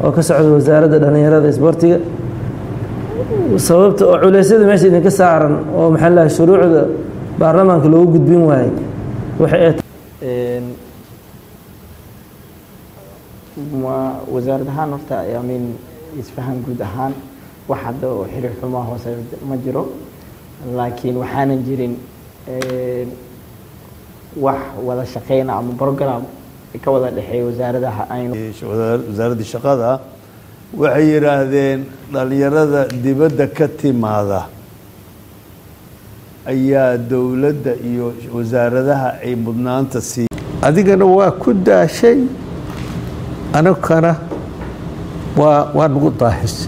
oo ka socda wasaaradda dhallinyarada isboortiga sababta oo culeysyada meesha idinka saaran oo maxaa lahay shuruucda baarlamaanka loogu gudbin waayey waxay ma wasaarad ahaan horta amin isfahan guud ahaan wax hadda oo xiriir xumaa hoose ma jiro laakiin waxaanan jirin wax wada shaqeyna ama program ka wada dhexeeya wasaaradaha aynu wasaaraddii shaqada waxay yidhaahdeen dhallinyarada dibadda ka timaada ayaa dowladda iyo wasaaradaha ay mudnaanta sii adigana waa ku daashay anagana waa waa nagu daahis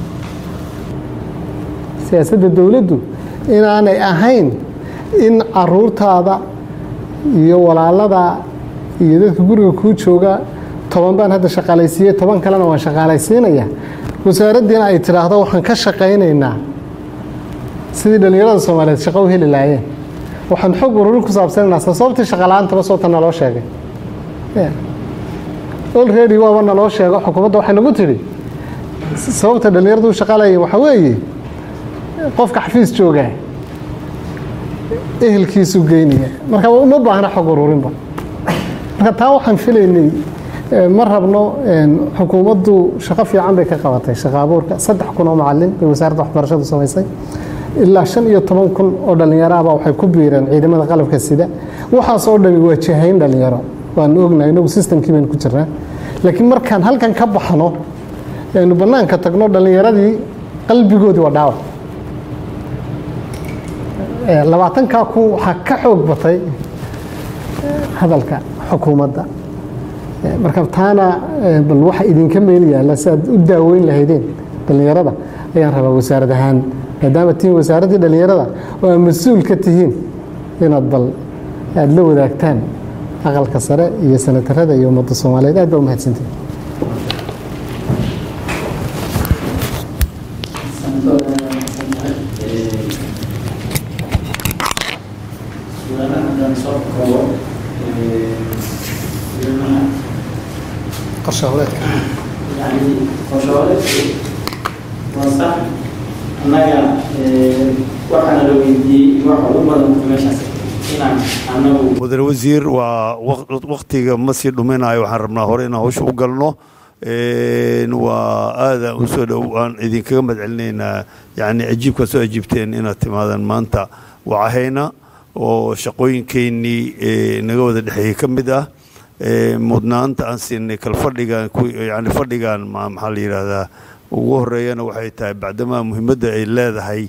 siyaasadda dowladdu inaanay ahayn in caruurtaada iyo walaalada iyo dadka guriga kuu jooga toban baan hadda shaqaalaysiiyey toban kalena waan shaqaalaysiinaya wasaaraddiina ay tidhaahdo waxaan ka shaqaynaynaa sidii dhallinyarada soomaaliyeed shaqo u heli lahaayeen waxaan xog ururin ku saabsanaynaa sababtii shaqala-aantaba soota naloo sheegay olready waaba naloo sheego xukuumadda waxay nagu tidhi sababta dhallinyaradu u shaqaalayay waxaa weeye qofka xafiis joogaa ehelkiisu geynaya marka uma baahna xog ururinba marka taa waxaan filaynay ma rabno xukuumaddu shaqo fiican bay ka qabatay shaqo abuurka saddex kun oo macalin bay wasaaradda waxbarashadu samaysay ilaa shan iyo toban kun oo dhallinyaraaba waxay ku biireen ciidamada qalabka sida waxaas oo dhami waa jahayn dhallinyaro waanu ognahay inagu systemkii baynu ku jirnaa laakiin markaan halkan ka baxno aynu bannaanka tagno dhallinyaradii qalbigoodii waa dhaawac labaatankaa kun waxaa ka xoog batay hadalka xukuumadda marka taana bal waxa idinka meel yaalla si aad u daaweyn lahaydeen dhallinyarada ayaan rabaa wasaarad ahaan maadaama tihiin wasaaraddii dhallinyarada oo aad mas-uul ka tihiin inaad bal aada la wadaagtaan aqalka sare iyo sanatarada iyo ummadda soomaaliyeed aad baa umahadsantihin qorshaholeedka annaga waxaana la weydiiyey waxa ugu badan meeshaas inaan anagu mudane wasiir waa waktiga ma sii dhuminayo waxaan rabnaa hore inaan hawsha u galno waa aada usoo dhow aan idinkaga madcelinaynaa yani ajiibkaa soo ajiibteen inaad timaadaan maanta wacahayna oo shaqooyinkeennii naga wada dhexeeyey ka mid ah mudnaanta aan siinay kalfadhigan yani fadhigan maxaa la yidhaahdaa ugu horeeyana waxay tahay bacdamaa muhiimadda ay leedahay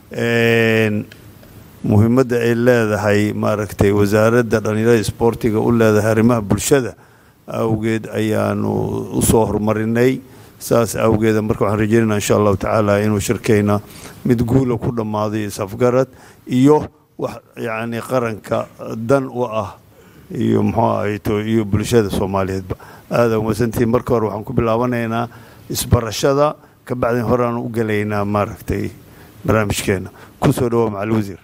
muhiimadda ay leedahay maaragtay wasaaradda dhallinyarada isboortiga u leedahay arrimaha bulshada awgeed ayaanu usoo horumarinay saas awgeeda marka waxaan rajeynayna insha allahu tacaala inuu shirkeyna mid guula ku dhammaaday isafgarad iyo wax yacni qaranka dan u ah iyo muxuu ahayto iyo bulshada soomaaliyeedba aada umasantihiin marka hore waxaan ku bilaabanaynaa isbarashada ka bacdin horeaan u gelaynaa maaragtay barnaamijkeena ku soo dhawoa macal wasiir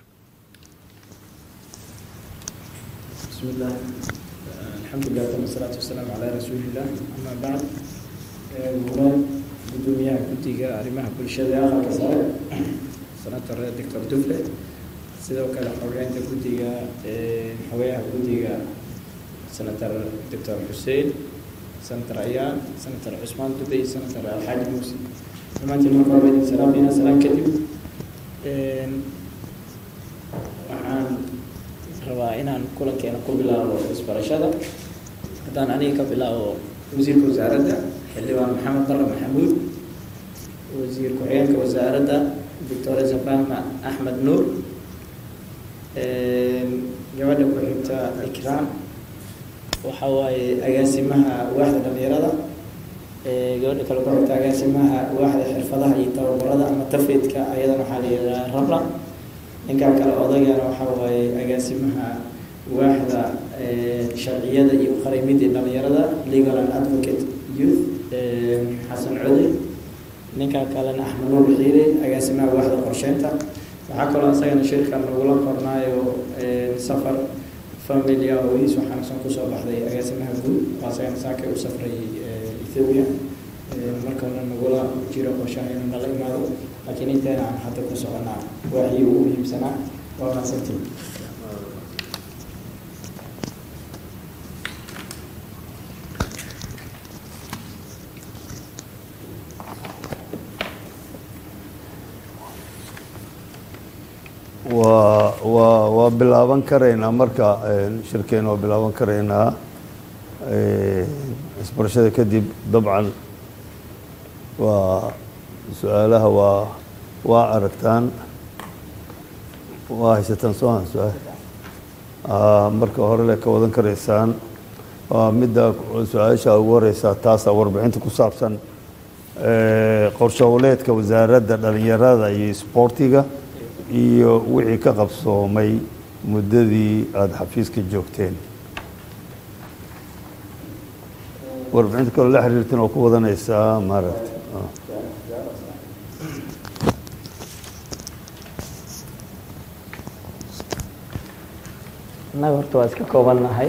بسم الله الحمد لله والصلاة والسلام على رسول الله أما بعد مراد gudoomiyaha guddiga arrimaha bulshada ee aqalka sare senator doctor dufle sidoo kale xogeynta guddiga xogeyaha guddiga senator doctor xuseen senator ayaan senator cusmaan dube iyo senator alxaaji muuse dhammaantiin marka hore idin salaamayna salaan kadib waxaan rabaa inaan kulankeena ku bilaabo isbarashada haddaan aniga ka bilaabo wasiirka wasaaradda xildhibaan maxamed barre maxamuud wasiir ku-xigeenka wasaaradda doctora zafama axmed nuur gabadha ku-xigta ikraam waxa waaye agaasimaha waaxda dhalinyarada gabadha kale ku-xigta agaasimaha waaxda xirfadaha iyo tababarada ama tafeedka ayadana waxaa la yidhaha rabla ninkaa kale odagana waxa waaye agaasimaha waaxda sharciyada iyo qarimidii dhalinyarada legal and advocate youth xasan code ninkaa kalena axmed nuur xiire agaasimaha waaxda qorsheynta waxaa kaloo isagana shirka nagula qornaayo safar familia ois waxaana san kusoo baxday agaasimaha guud oo isagana saakay u safray ethiopia markana nagula jiro qorshaha inuu nala imaado laakiin inteena aan hadda ku soconaa waxii ugu muhiimsanaa waa mahadsantiin waa waa waa bilaaban karaynaa marka shirkeena waa bilaaban karaynaa isbarashada kadib dabcan waa su-aalaha waa waa aragtaan waa haysataan soo han su-aal marka hore le ka wadan karaysaan waa midda su-aasha ugu horeysaa taasa warbixinta ku saabsan qorshe howleedka wasaaradda dhalinyarada iyo isboortiga iyo wixii ka qabsoomay muddadii aada xafiiska joogteen warbixinta kaloo la xiriirtan oo ku wadanaysaa maaragta annaga horta waa iska koobannahay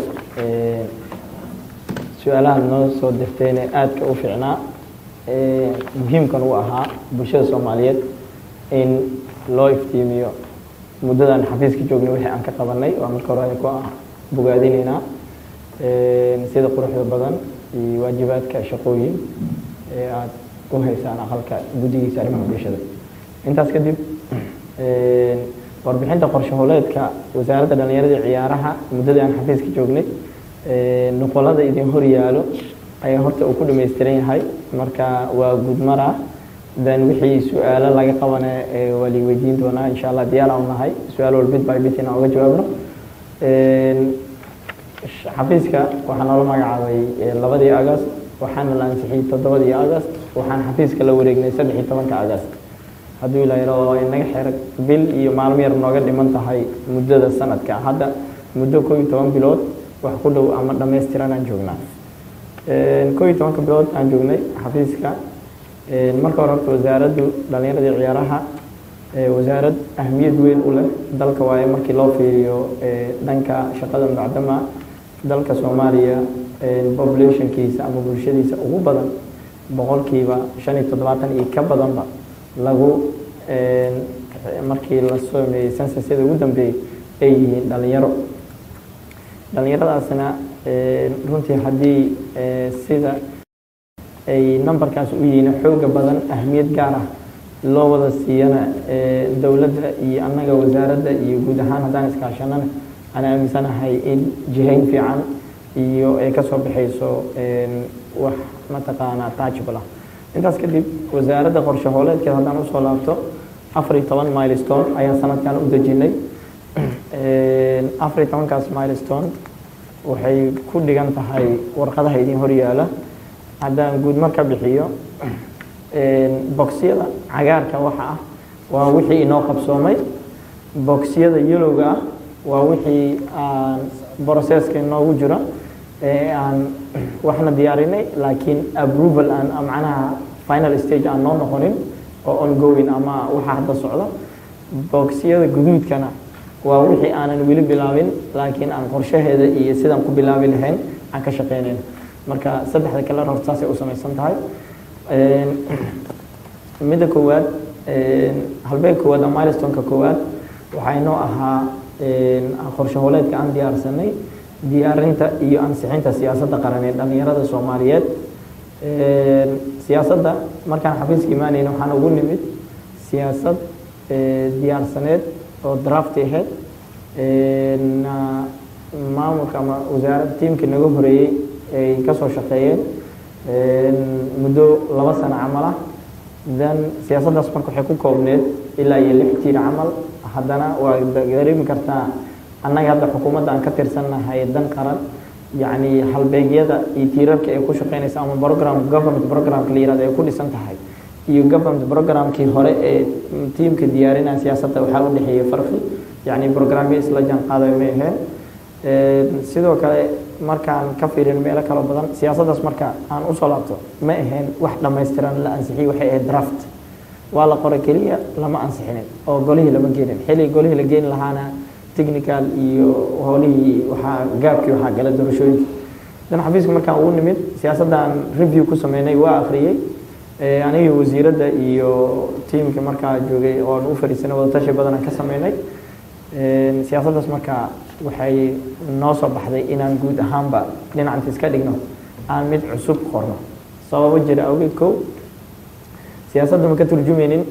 su-aalahan noo soo dirtayne aadka u fiicnaa muhiimkan u ahaa bulshada soomaaliyeed in loo iftiimiyo muddadan xafiiska joognay wixii aan ka qabanay waa marka hore ku bogaadinaynaa sida quruxda badan iyo waajibaadka shaqooyin ee aada u haysaan aqalka guddigiisa arrimaha bulshada intaas kadib warbixinta qorshe howleedka wasaaradda dhalinyarada iyo ciyaaraha muddadii aan xafiiska joognay nuqolada idin hor yaalo ayaa horta uu ku dhamaystiran yahay marka waa gudmara then wixii su-aalo laga qabana waa lii weydiin doonaa insha allah diyaar aan nahay su-aal walba bit by bit inaan uga jawaabno xafiiska waxaa noola magacaabay labadii agast waxaana la ansixiyey toddobadii agast waxaan xafiiska la wareegnay saddex iyo tobanka agast hadduu ilaa yaro oo inaga xeer bil iyo maalmo yar nooga dhiman tahay muddada sanadka hadda muddo koo iyo toban bilood wax ku dhow ama dhammaystiran aan joognaa koo iyo tobanka bilood aan joognay xafiiska marka hore horta wasaaraddu dhalinyarada iyo ciyaaraha wasaarad ahmiyad weyn u leh dalka waaye markii loo fiiriyo dhanka shaqada bacdama dalka soomaaliya populationkiisa ama bulshadiisa ugu badan boqolkiiba shan iyo toddobaatan iyo ka badanba lagu markii la sameeyey sensasyada ugu dambeeyey ay yihiin dhalinyaro dhalinyaradaasna runtii haddii sida ay numberkaas u yihiin xooga badan ahmiyad gaar ah loo wada siiyana dowladda iyo annaga wasaaradda iyo guud ahaan haddaan iskaashanana aan aaminsanahay in jihayn fiican iyo ay ka soo baxayso wax mataqaanaa taajibal ah intaas kadib wasaaradda qorshe hooleedkeed haddaan usoo laabto afar iyo toban milestone ayaan sanadkan u dejinay afar iyo tobankaas milestone waxay ku dhigan tahay warqadaha idin horyaala haddaan guud mar ka bixiyo boxyada cagaarka waxa ah waa wixii inoo qabsoomay boxyada yelowga ah waa wixii aan broceska inoogu jiro ee aan waxna diyaarinay laakiin approval aan macnaha final stage aan noo noqonin oo ongoing ama waxa hadda socda boxyada guduudkana waa wixii aanan weli bilaabin laakiin aan qorshaheeda iyo sidaan ku bilaabi lahayn aan ka shaqeynayn marka saddexda kale horta saasay u samaysan tahay midda koowaad halbeeg koowaad ama milestoneka koowaad waxaa inoo ahaa qorshe hooleedka aan diyaarsanay diyaarinta iyo ansixinta siyaasadda qaran ee dhalinyarada soomaaliyeed siyaasadda markaan xafiiska imaanayna waxaan ugu nimid siyaasad diyaarsaneed oo drafti ahayd maamulka ama wasaarad tiimka naga horeeyey ay kasoo shaqeeyeen muddo laba sano camal ah then siyaasaddaas marka waxay ku koobneed ilaa iyo lix tiir camal haddana waa dareemi kartaa annaga hadda xukuumadda aan ka tirsannahay dan qaran yacni halbeegyada iyo tiirarka ay ku shaqeynaysa ama program government programka la yirahdo ay ku dhisan tahay iyo government programkii hore ee tiimka diyaarinaya siyaasadda waxaa u dhexeeyay farqi yacni programyo isla jaan qaadayo ma aheen sidoo kale markaan ka fiirin meelo kaloo badan siyaasaddaas marka aan usoo laabto ma ahayn wax dhammaystiran la ansixiyey waxay ahayd draft waa la qoray keliya lama ansixinin oo golihii lama geenin xilli golihii la geeni lahaana technical iyo howlihii waxaa gaabkii waxaa gala doorashooyinka dan xafiiska markaan ugu nimid siyaasaddan review ku sameynay waa akhriyey anigii wasiiradda iyo tiimka markaa joogay oon u fadhiisanay wadatashi badan aan ka sameynay siyaasaddaas markaa waxay noo soo baxday inaan guud ahaanba dhinacanta iska dhigno aan mid cusub qorno sababo jira awgeed kow siyaasadda ma ka turjumaynin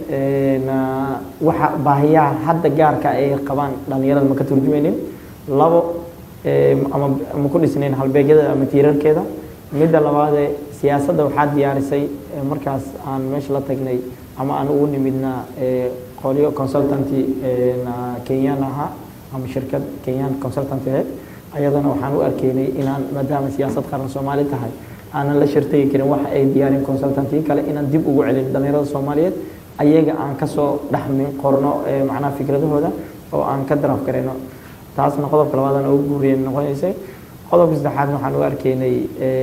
waxa baahiyaha hadda gaarka ay qabaan dhalinyarada ma ka turjumaynin labo ama ma ku dhisnayn halbeegyada ama tiirarkeeda midda labaadee siyaasadda waxaa diyaarisay markaas aan meesha la tagnay ama aan ugu nimidna qolyo consultanty kenyaan ahaa ama shirkad kenyaan consultanty aheyd ayadana waxaan u arkeynay inaan maadaama siyaasad qaran soomaali tahay aanan la shirtagi karin waxa ay diyaarin consultantiyo kale inaan dib ugu celin dhalinyarada soomaaliyeed ayaga aan kasoo dhexmin qorno macnaha fikradahooda oo aan ka daraf garayno taasna qodobka labaadaan ugu guuriye noqonaysay qodobka saddexaadna waxaan u arkeynay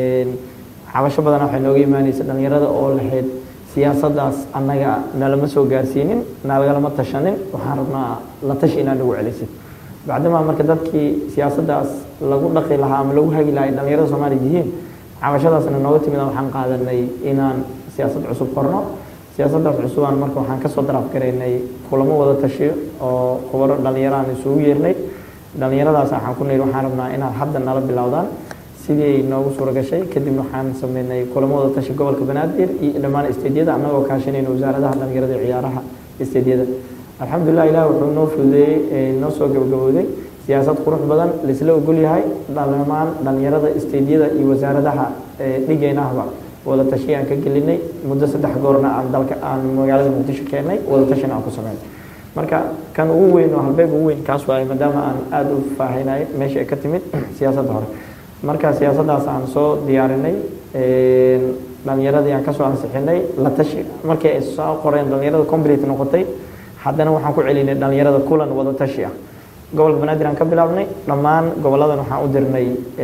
cabasho badan waxay nooga imaanaysa dhalinyarada oo lahayd siyaasaddaas annaga nalama soo gaarsiinin nalagalama tashanin waxaan rabnaa la tashi inaa nagu celisid bacdamaa marka dadkii siyaasaddaas lagu dhaqi lahaa ama lagu hagi lahay dhalinyarada soomaaliya yihiin cabashadaasna nooga timid waxaan qaadanay inaan siyaasad cusub qorno siyaasaddaas cusubaan marka waxaan kasoo daraaf garaynay kulamo wada tashi oo khubaro dhalinyaraan isugu yeernay dhalinyaradaas waxaan ku niri waxaan rabnaa inaad hadda nala bilowdaan sidii ay noogu suura gashay kadibna waxaan sameynay kulamo wada tashi gobolka banaadir iyo dhammaan isteedyada annagoo kaashanayna wasaaradaha dhalinyarada iyo ciyaaraha isteedyada alxamdulilah ilaah wuxuu noo fududeeyey noo soo gabagabowday siyaasad qurux badan laisla ogol yahay dhammaan dhalinyarada isteedyada iyo wasaaradaha dhigeynahba wada tashi aan ka gelinay muddo saddex goorna aan dalka aan magaalada muqdisho keennay wada tashina aan ku sameynay marka kan ugu weyn oo halbeeg ugu weyn kaas waaye maadaama aan aada u faahinay meesha ay ka timid siyaasadda hore marka siyaasaddaas aan soo diyaarinay dhalinyaradii aan kasoo ansixinay la tashi markii ay soo qoreen dhalinyarada complete noqotay haddana waxaan ku celinay dhalinyarada kulan wada tashi ah gobolka banaadir aan ka bilaabnay dhammaan goboladan waxaan u dirnay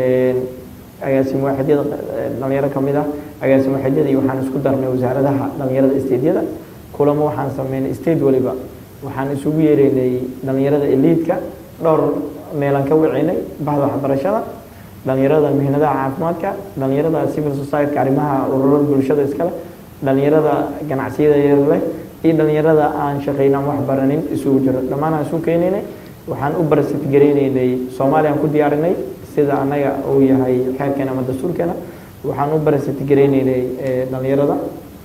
agaasim waaxidyada dhalinyaro ka mid ah agaasim waaxidyada iyo waxaan isku darnay wasaaradaha dhalinyarada isteedyada kulamo waxaan sameynay state waliba waxaan isugu yeeraynay dhalinyarada eliidka dhowr meelaan ka wacinay bahda waxbarashada dhalinyarada mihnadaha caafimaadka dhalinyarada civil society arrimaha ururada bulshada iskale dhalinyarada ganacsiyada yar leh iyo dhalinyarada aan shaqayn aan wax baranin isugu jiro dhammaan aan isu keenaynay waxaan u barasitgareynaynay soomaaliya aan ku diyaarinay sida annaga uu yahay xeerkeena ama dastuurkeena waxaan u barasitgareynaynay dhalinyarada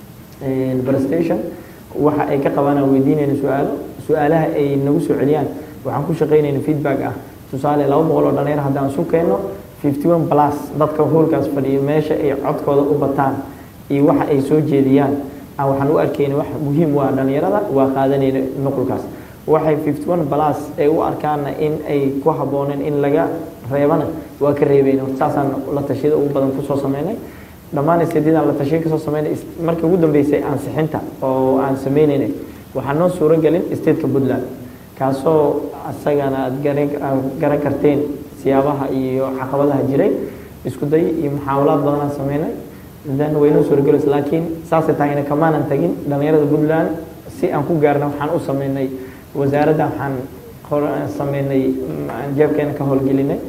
barstation waxa ay ka qabaan aan weydiinayna su-aalo su-aalaha ay nagu soo celiyaan waxaan ku shaqaynayna feedback ah tusaale laba boqol oo dhalinyaro haddaan isu keenno fifty one plus dadka hoolkaas fadhiyo meesha ay codkooda u bataan iyo waxa ay soo jeediyaan waxaan u arkayna wax muhiim waa dhalinyarada waa qaadanayna nuqulkaas waxay fifty one plus ay u arkaana in ay ku habbooneen in laga reebana waa ka reebayna saasaan la tashiyada ugu badan kusoo sameynay dhammaan isteedyadaan la tashiya kasoo sameynay markii ugu dambeysay ansixinta oo aan sameynaynay waxaa noo suuro gelin stateka puntland kaasoo asagana aad garan karteen siyaabaha iyo caqabadaha jiray isku day iyo muxaawalaad badanaan sameynay then waynoo suurogelaysa laakiin saasay tahayna kamaanan tagin dhalinyarada puntland si aan ku gaarna waxaan u sameynay wasaaradda waxaan sameynay jeebkeena ka howlgelinay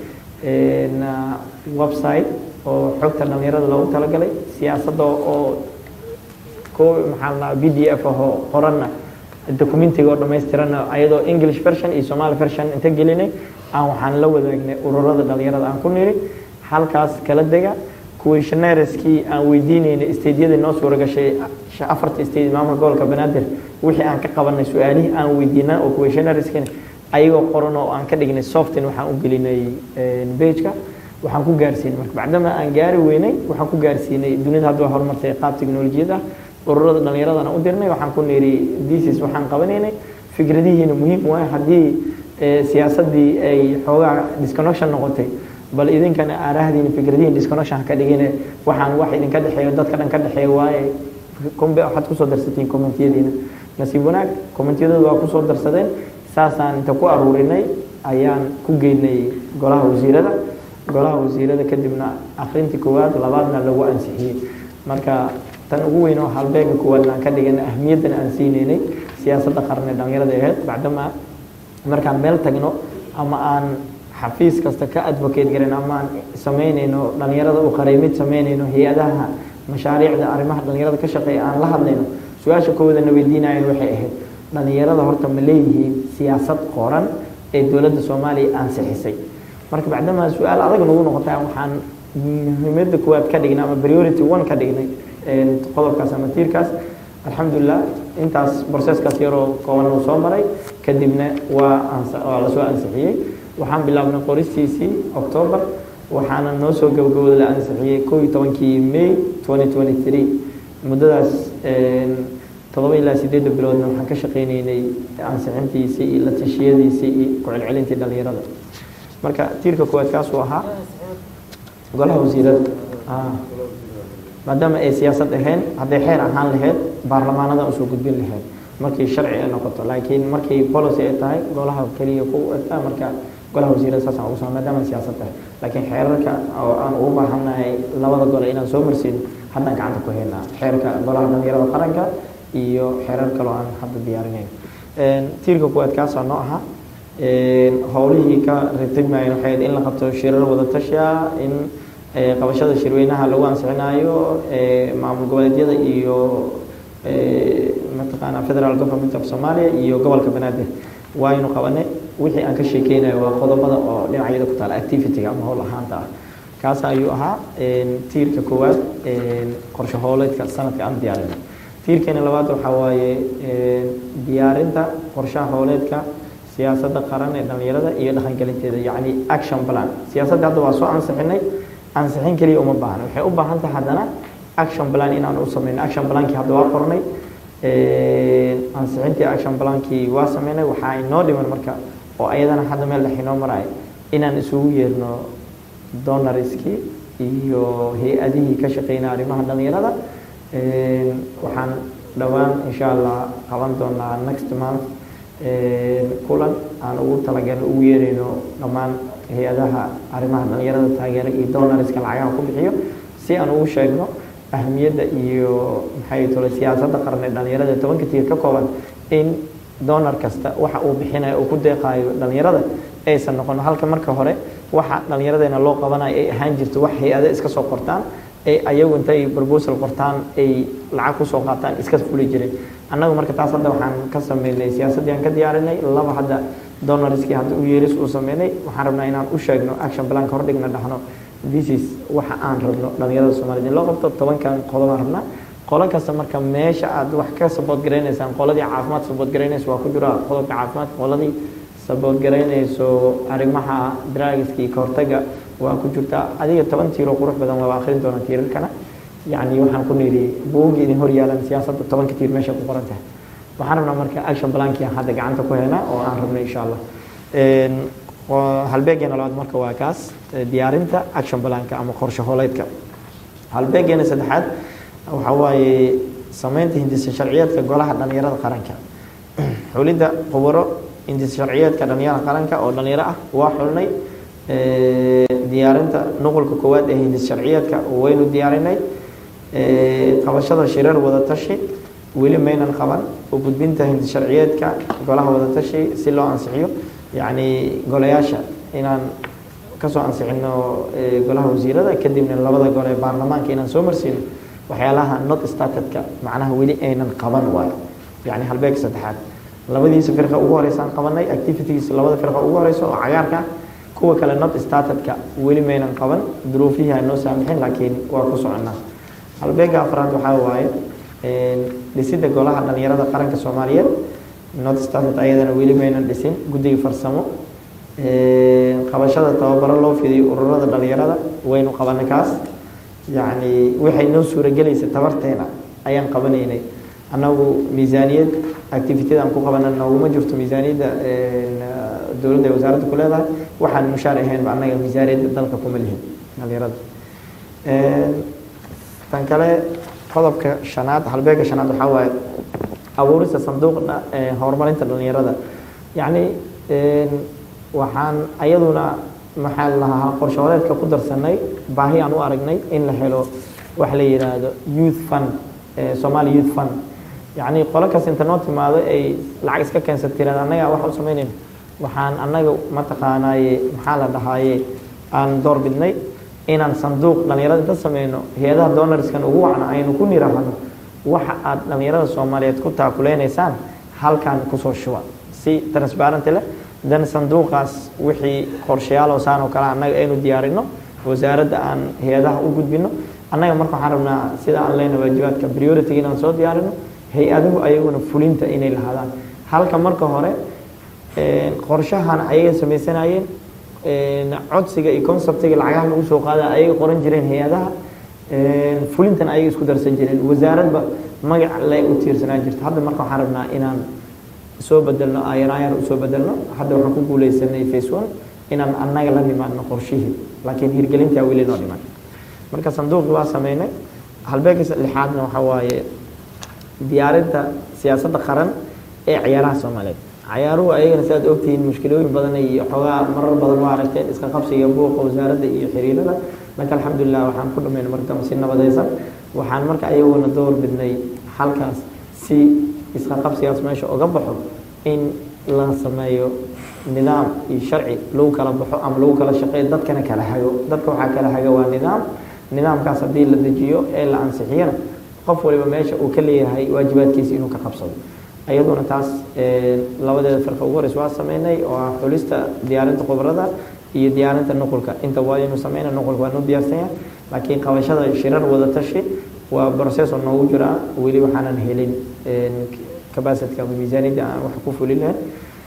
website oo xogta dhalinyarada loogu talagalay siyaasadda oo ko maxaa la b d f ahoo qoranna documentiga oo dhammaystiranna ayadoo english version iyo somali version inta gelinay aan waxaan la wadaagnay ururada dhalinyarada aan ku niri halkaas kala dega questionnaireskii aan weydiinaynay stadeyadii noo suura gashay afarta state maamulka gobolka banaadir wixii aan ka qabanay su-aalihii aan weydiinaa oo questionnaireskina ayagoo qoran oo aan ka dhignay softin waxaan u gelinay bageka waxaan ku gaarsiinay marka bacdama aan gaari weynay waxaan ku gaarsiinay dunida hadda waa horumartay qaab teknolojiyad ah ururada dhallinyaradana u dirnay waxaan ku niri disis waxaan qabanaynay fikradihiina muhiim waay haddii siyaasaddii ay xoogaa disconnection noqotay bal idinkana aarahdiina fikradihiin disconnection ka dhigine waxaan wax idinka dhexeeyo dadka dhan ka dhexeeya waaye kombe waxaad kusoo darsatiin commentiyadiina nasiib wanaag commentiyadooda waa kusoo darsadeen saasaan inta ku aruurinay ayaan ku geynay golaha wasiirada golaha wasiirada kadibna akrintii koowaad labaadna lagu ansixiyey marka tan ugu weyn oo halbeega koowaadna aan ka dhigana ahmiyaddana aan siineynay siyaasadda qaran ee dhalinyarada ahayd bacdama markaan meel tagno ama aan xafiis kasta ka advocate garan amaan samaynayno dhalinyarada u qareymid samaynayno hay-adaha mashaariicda arrimaha dhalinyarada ka shaqeeya aan la hadlayno su-aasha koodana weydiinayan waxay ahayd dhalinyarada horta ma leeyihiin siyaasad qoran ee dowladda soomaaliya ansixisay marka bacdamaa su-aal adag nagu noqotay waxaan muhiimada koowaad ka dhignay ama priority one ka dhignay qodobkaas ama tiirkaas alxamdulilah intaas processkaas yaroo kooban uu soo maray kadibna waa waa lasoo ansixiyey waxaan bilaabnay qoristiisii october waxaana noo soo gabagabooda la ansixiyey koo iyo tobankii may twenty twenty three muddadaas todoba ilaa sideedda biloodna waxaan ka shaqaynaynay ansixintiisii iyo la tashiyadiisii iyo ku-celcelintii dhalinyarada marka tiirka koowaad kaasuu ahaa golaha wasiirada maadaama ay siyaasad ahayn hadday xeer ahaan lahayd baarlamaanada usoo gudbin lahayd markii sharci ay noqoto laakiin markii policy ay tahay golaha keliya ku marka golaha wasiirada saasaan ugu sama maadaama siyaasad tahay laakiin xeerarka oo aan ugu baahannahay labada gole inaan soo marsiin haddaan gacanta ku haynaa xeerka golaha dhalinyarada qaranka iyo xeerar kaloo aan hadda diyaarinayn tiirka kuwaad kaasaa noo ahaa howlihii ka ratibmayan waxay in la qabto shirar wada tashiya in qabashada shirweynaha lagu ansixinayo maamul goboleedyada iyo mataqaana federal government of somalia iyo gobolka banaadir waaynu qabanay wixii aan ka sheekeynayo waa qodobada oo dhinacyada ku taala activity-ga ama howl ahaanta ah kaas ayuu ahaa tiirka koowaad qorshe howleedka sanadka aan diyaarinay tiirkeena labaad waxaa waaye diyaarinta qorshaha howleedka siyaasadda qaran ee dhalinyarada iyo dhaqangelinteeda yacni action plan siyaasadda hadda waa soo ansixinay ansixin keliya uma baahna waxay u baahan tahay haddana action plan inaan u sameyno action plankii hadda waa qornay ansixintii action plankii waa sameynay waxaa inoo dhiman marka oo ayadana hadda meel dhex inoo maraya inaan isugu yeerno donoriskii iyo hay-adihii ka shaqeynaya arrimaha dhalinyarada waxaan dhowaan insha allah qaban doonaa next month kulan aan ugu talagalno ugu yeerayno dhammaan hay-adaha arrimaha dhalinyarada taageera iyo donoriska lacagaha ku bixiyo si aan ugu sheegno ahamiyadda iyo maxay tole siyaasadda qaran ee dhalinyarada tobanka tiir ka kooban in donor kasta waxa uu bixinayo uu ku deeqaayo dhalinyarada aysan noqon halka marka hore waxa dhalinyaradeenna loo qabanayo ay ahaan jirto wax hay-ado iska soo qortaan ay ayagu intay proposal qortaan ay lacag kusoo qaataan iska fuli jireen annagu marka taas hadda waxaan ka sameynay siyaasaddii aan ka diyaarinay laba hadda donoriskii hadda u yeeris uu sameynay waxaan rabnaa inaan u sheegno action planka hordhigna dhahno this is waxa aan rabno dhalinyarada soomaaliyed in loo qabto tobankan qodobaan rabnaa qolo kasta marka meesha aad wax ka sabood garaynaysaan qoladii caafimaad sabood garaynaysa waa ku jira qodobka caafimaadka qoladii sabood garaynayso arrimaha drugska iyo kahortaga waa ku jirtaa adiga toban tiiroo qurux badan waa akhrin doonaa tiirarkana yacni waxaan ku nidhi buuggii idin hor yaalan siyaasadda tobanka tiir meesha ku qoran tahay waxaan rabnaa marka action plankii aan hadda gacanta ku haynaa oo aan rabno insha allah halbeegeena labaad marka waa kaas diyaarinta action planka ama qorshe hooleedka halbeegeena saddexaad waxaa waaye sameynta hindisa sharciyeedka golaha dhalinyarada qaranka xulidda khubaro hindisa sharciyeedka dhalinyarada qaranka oo dhalinyaro ah waa xulnay diyaarinta nuqulka koowaad ee hindis sharciyeedka waynu diyaarinay qabashada shirar wadatashi weli maynan qaban u gudbinta hindis sharciyeedka golaha wadatashi si loo ansixiyo yacni golayaasha inaan kasoo ansixino golaha wasiirada kadibna labada gole ee baarlamaanka inaan soo marsiino waxyaalaha not statedka macnaha weli aynan qaban waayo yacni halbeeg saddexaad labadiisa firqa ugu horeysaan qabanay activities labada firqa ugu horeysa oo cagaarka kuwa kale not statedka weli maynan qaban duruufihii aan noo saamixin laakiin waa ku soconaa halbeega afraad waxaa waaye dhisidda golaha dhalinyarada qaranka soomaaliyeed not stated ayadana weli maynan dhisin guddiga farsamo qabashada tababaro loo fidiyo ururada dhalinyarada waynu qabanay kaas yacni waxay noo suuragelaysa tabarteena ayaan qabanaynay annagu miisaaniyad activitida aan ku qabana nooguma jirto miisaaniyadda dowladda ee wasaaradda ku leedahay waxaan mushaar ahaynba annaga miisaaniyadda dalka kuma lihin dhalinyarada tan kale qodobka shanaad halbeega shanaad waxaa waaye abuurista sanduuqa horumarinta dhalinyarada yacni waxaan ayaduna maxaa lahaa qorshooleedka ku darsanay baahi aan u aragnay in la helo wax la yidhaahdo youth fund somali youth fund yacni qolo kas inta noo timaado ay lacag iska keensat tirada annaga wax u samaynayno waxaan annaga mataqaanaaye maxaa la dhahaaye aan door bidnay inaan sanduuq dhallinyarada inta sameyno hay-adaha donarskan ugu wacna aynu ku niraahno waxa aad dhallinyarada soomaaliyeed ku taakuleynaysaan halkan kusoo shuba si transparenty leh dan sanduuqaas wixii qorshayaal oo saan oo kale annaga aynu diyaarino wasaaradda aan hay-adaha u gudbino annaga marka waxaan rabnaa sida aan leyna waajibaadka priority inaan soo diyaarino hay-aduhu ayaguna fulinta inay lahaadaan halka marka hore qorshahan ayaga sameysanayeen codsiga iyo conceptiga lacagaha lagu soo qaada ayaga qoran jireen hay-adaha fulintan ayaga isku darsan jireen wasaaradba magac le u tiirsanaan jirta hadda marka waxaan rabnaa inaan soo bedelno ayar ayar usoo bedelno hadda waxaan ku guuleysanay face one inaan annaga la nimaadno qorshihii laakiin hirgelintaa weli noo dhiman marka sanduuqii waa sameynay halbeegka lixaadna waxaa waaye diyaarinta siyaasadda qaran ee ciyaaraha soomaaliyeed ciyaaruhu ayagana si aad ogtihiin mushkilooyin badan iyo xoogaa marar badan waa aragteen iska qabsiga buuqa wasaaradda iyo xiriirada marka alxamdulilah waxaan ku dhameynay marka si nabadaysan waxaan marka ayaguna door bidnay halkaas si iska qabsigaas meesha uga baxo in la sameeyo nidaam iyo sharci lagu kala baxo ama lagu kala shaqeeyo dadkana kala hago dadka waxaa kala haga waa nidaam nidaamkaas haddii la dejiyo ee la ansixiyana qof waliba meesha uu ka leeyahay waajibaadkiisa inuu ka qabsado ayaduna taas labadeeda firqa ugu horeysa waa sameynay oo ah xulista diyaarinta khubarada iyo diyaarinta nuqulka inta waa inuu sameyna nuqulka waa noo diyaarsan yahay laakiin qabashada shirar wada tashi waa process oo noogu jiraa weli waxaanan helin capacityka ama miisaaniyadda aan wax ku fulin lahayn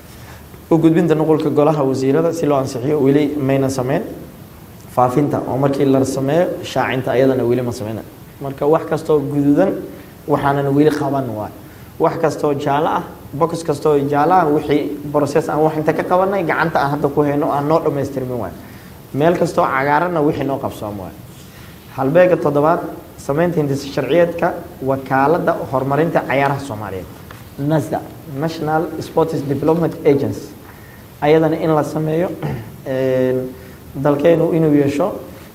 u gudbinta nuqulka golaha wasiirada si loo ansixiyo weli maynan sameyn faafinta oo markii la sameeyo shaacinta ayadana weli ma sameyna marka wax kastoo guduudan waxaanan weli qaban waay wax kastoo jaalo ah box kastoo jaalo ah wixii process aan wax inta ka qabanay gacanta aan hadda ku hayno aan noo dhammaystirmin waay meel kastoo cagaaranna wixii noo qabsoom waay halbeega toddobaad samaynta hindisa sharciyeedka wakaaladda horumarinta cayaaraha soomaaliyeed nasda national sports development agency ayadana in la sameeyo dalkeenu inuu yeesho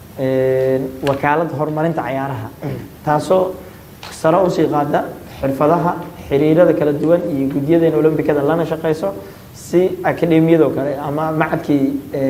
wakaalad horumarinta cayaaraha taasoo sare usii qaada xirfadaha xiriirada kala duwan iyo gudyadeena olombikada lana shaqeyso si akademiyadoo kale ama macadkii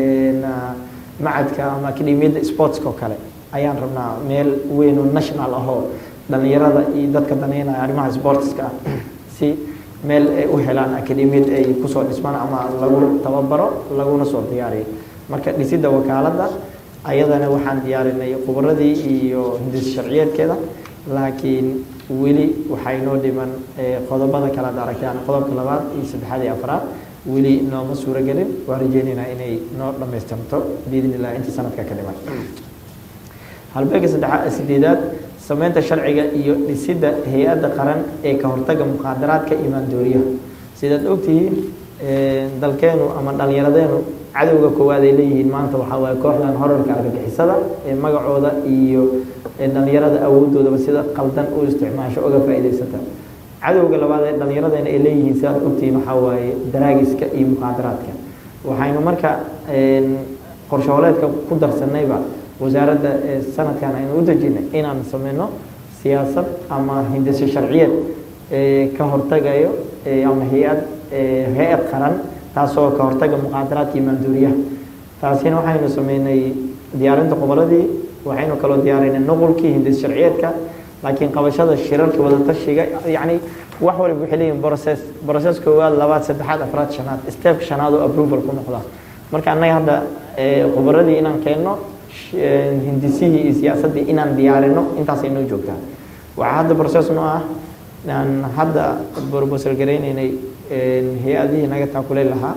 macadka ama akademiyadda sportska oo kale ayaan rabnaa meel weyn oo national ahoo dhalinyarada iyo dadka daneynaya arrimaha sportska si meel ay u helaan akademiyad ay kusoo dhismaan ama lagu tababaro laguna soo diyaariyo marka dhisidda wakaaladda ayadana waxaan diyaarinay khubaradii iyo hindis sharciyeedkeeda laakiin weli waxaa inoo dhiman qodobada kale ad aragtaan qodobka labaad iyo saddexaad iyo afraad weli nooma suuro gelin waa rajeynaynaa inay noo dhammaystirto biidn illah intii sanadka ka dhiman halbeega saddexa sideedaad sameynta sharciga iyo dhisidda hay-adda qaran ee ka hortaga muqaadaraadka imaandooriyaha sidaad ogtihiin dalkeenu ama dhallinyaradeenu cadowga koowaad ay leeyihiin maanta waxaa waaye kooxdan horarka argagixisada ee magacooda iyo dhallinyarada awoodoodaba sida qaldan u isticmaasho oga faa'iidaysata cadowga labaad ee dhallinyaradeena ay leeyihiin sidaad ogtihiin waxaa waaye daraagiska iyo muqaadaraadka waxaynu marka qorshooleedka ku darsanayba wasaaradda sanadkan aynu u dejinay inaan sameyno siyaasad ama hindise sharciyeed ka hortagayo ama hay-ad hay-ad qaran taasoo ka hortaga muqaadaraadka iyo maanduuriyaha taasina waxaynu sameynay diyaarinta qoboladii waxaynu kaloo diyaarinay nuqulkii hindis sharciyeedka laakiin qabashada shirarka wadatashiga yacni wax waliba waxay leeyihin process process koowaad labaad saddexaad afraad shanaad step shanaad oo approval ku noqda marka annaga hadda qoboradii inaan keenno hindisihii iyo siyaasaddii inaan diyaarino intaasay noo joogtaa waxaa hadda process noo ah aan hadda proposal garaynaynay hay-adihii naga taakulay lahaa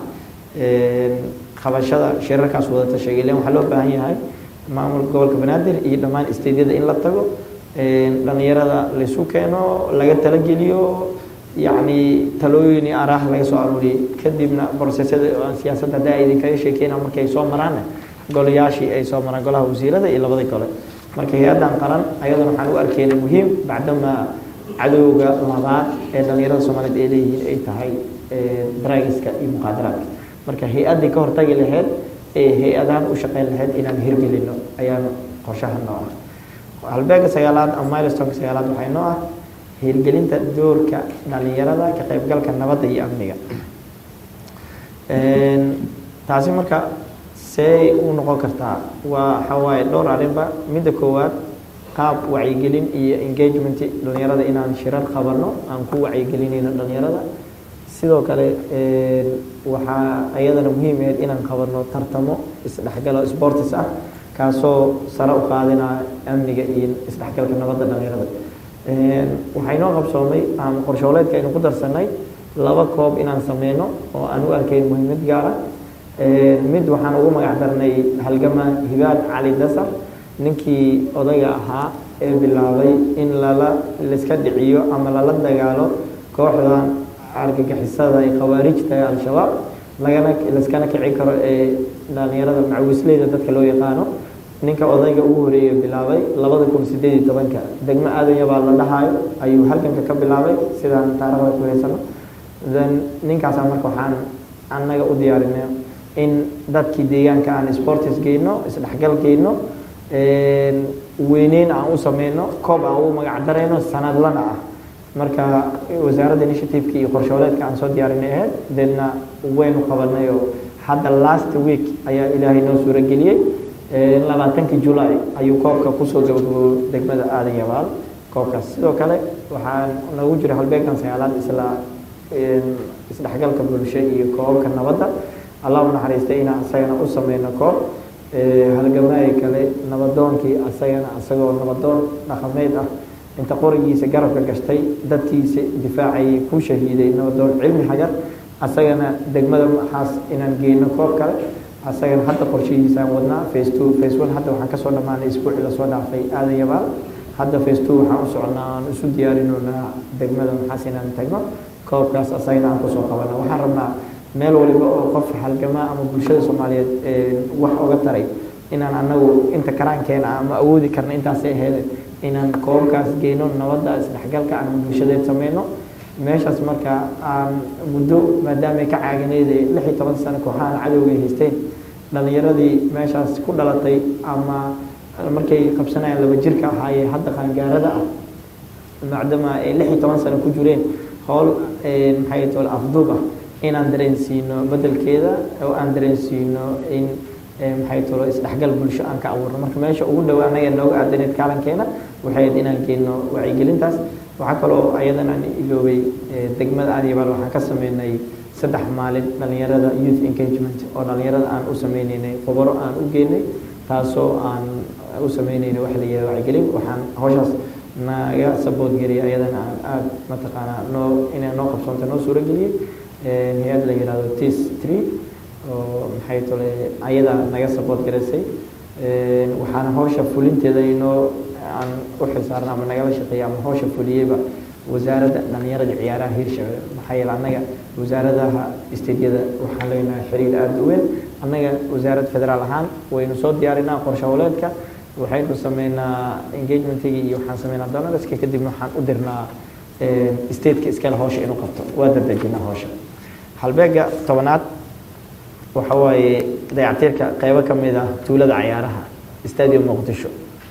qabashada shirarkaas wadata sheegay len waxaa loo baahan yahay maamulka gobolka banaadir iyo dhammaan steydyada in la tago dhallinyarada laysu keeno laga talageliyo yacni talooyin iyo araah laga soo aruuriyey kadibna brosesyada siyaasadda haddaa idinkaga sheekeyna markay soo maraanna golayaashii ay soo maraan golaha wasiirada iyo labada gole marka hay-addan qaran ayadana waxaan u arkeynay muhiim bacdamaa cadowga labaad ee dhallinyarada soomaaliyeed ay leeyihiin ay tahay daraagiska iyo muqaadaraadka marka hay-addii ka hortagi lahayd ee hay-adahan u shaqeyn lahayd inaan hirgelino ayaan qorshaha noo ah halbeega sagaalaad ama milestonka sagaalaad waxay noo ah hirgelinta doorka dhallinyarada ka qaybgalka nabadda iyo amniga taasi marka see u noqon kartaa waa waxawaaye dhowr arrinba midda koowaad qaab wacyigelin iyo engagement dhalinyarada inaan shirar qabanno aan ku wacyigelinayno dhalinyarada sidoo kale waxaa ayadana muhiim ahayd inaan qabanno tartamo isdhexgalo sportis ah kaasoo sare u qaadinaya amniga iyo isdhexgalka nabadda dhalinyarada waxaa inoo qabsoomay ama qorshooleedka aynu ku darsanay laba koob inaan sameyno oo aan u arkayn muhiimad gaara mid waxaan ugu magac darnay halgama hibaad cali dasar ninkii odayga ahaa ee bilaabay in lala laiska dhiciyo ama lala dagaalo kooxdan argagixisada ee khawaarijta ee al-shabaab lagana laiskana kici karo ee dhalinyarada macawisleyda dadka loo yaqaano ninka odayga ugu horeeye bilaabay labada kun sideed iyo tobanka degmo aadanya baa la dhahayo ayuu halganka ka bilaabay sidaan taarikhda ku haysano then ninkaasaa marka waxaan annaga u diyaarinay in dadkii deegaanka aan sportis geyno isdhexgal geyno weyneyn aan u sameyno koob aan ugu magac darayno sanadlana ah marka wasaaradda initiativeka iyo qorshooleedka aan soo diyaarinay ahayd deedna waynu qabanay oo hadda last week ayaa ilaahay noo suuro geliyey labaatankii julay ayuu koobka kusoo gabagabo degmada aadan yabaal koobkaas sidoo kale waxaa nagu jira halbeegan sagaalaad isla isdhexgalka bulsho iyo koobabka nabadda allah u naxariistay inaan isagana u sameyno koob halgamaayi kale nabadoonkii asagana isagoo nabadoon dhaqameed ah inta qorigiisa garabka gashtay dadkiisa difaacayay ku shahiiday nabadoon cilmi xajar asagana degmada maxaas inaan geyno koob kale asagana hadda qorshihiisaan wadnaa face two face one hadda waxaan kasoo dhammaanay isbuuci lasoo dhaafay aadan yabaal hadda face two waxaan u soconnaa aan isu diyaarinoonaa degmada maxaas inaan tagno koobkaas asagana aan kusoo qabana waxaan rabnaa meel waliba oo qof halgamaa ama bulshada soomaaliyeed wax oga taray inaan anagu inta karaankeena ama awoodi karna intaasay ahayd inaan koobkaas geyno nabadda isdhexgalka aan bulshadeed sameyno meeshaas marka aan muddo maadaamay ka caaganeyd lix iyo toban sano kooxahan cadowga haysteen dhalinyaradii meeshaas ku dhalatay ama markay qabsanayaan laba jirka ahaayee hadda qaangaarada ah maadaama ay lix iyo toban sano ku jireen howl maxay tole afduub ah inaan dareensiino bedelkeeda oo aan dareensiino in maxay tolo isdhexgal bulsho aan ka abuurno marka meesha ugu dhow anaga nooga aadaneed kaalankeena waxay ahayd inaan geyno wacyigelintaas waxaa kaloo ayadan aan iloobay degmada aadyabaal waxaan ka sameynay saddex maalin dhalinyarada youth engagement oo dhalinyarada aan u sameyneynay khubaro aan u geynay taasoo aan u sameyneynay wax la yihahdo wacyigelin waxaan hawshaas naga sabood geliyay ayadana aan aada mataqaanaa noo inay noo qabsoonta noo suuro geliyey hay-ad la yihahdo tis tree oo maxay tole ayada naga sabood garaysay waxaana hawsha fulinteeda inoo aan u xilsaarna ama nagala shaqeeya ama hawsha fuliyeyba wasaaradda dhalinyarada ciyaaraha hiirshabelle maxaa yeele annaga wasaaradaha istediyada waxaan leenahay xiriir aada u weyn annaga wasaarad federaal ahaan waynu soo diyaarinaa qorshe howleedka waxaynu sameynaa engagementigii iyo waxaan sameynaa donalska kadibna waxaan u dirnaa stateka iskale hawsha inuu qabto waa dadejinaa hawsha halbeega tobanaad waxa waaye dayactirka qeybo ka mid ah tuulada cayaaraha stadium muqdisho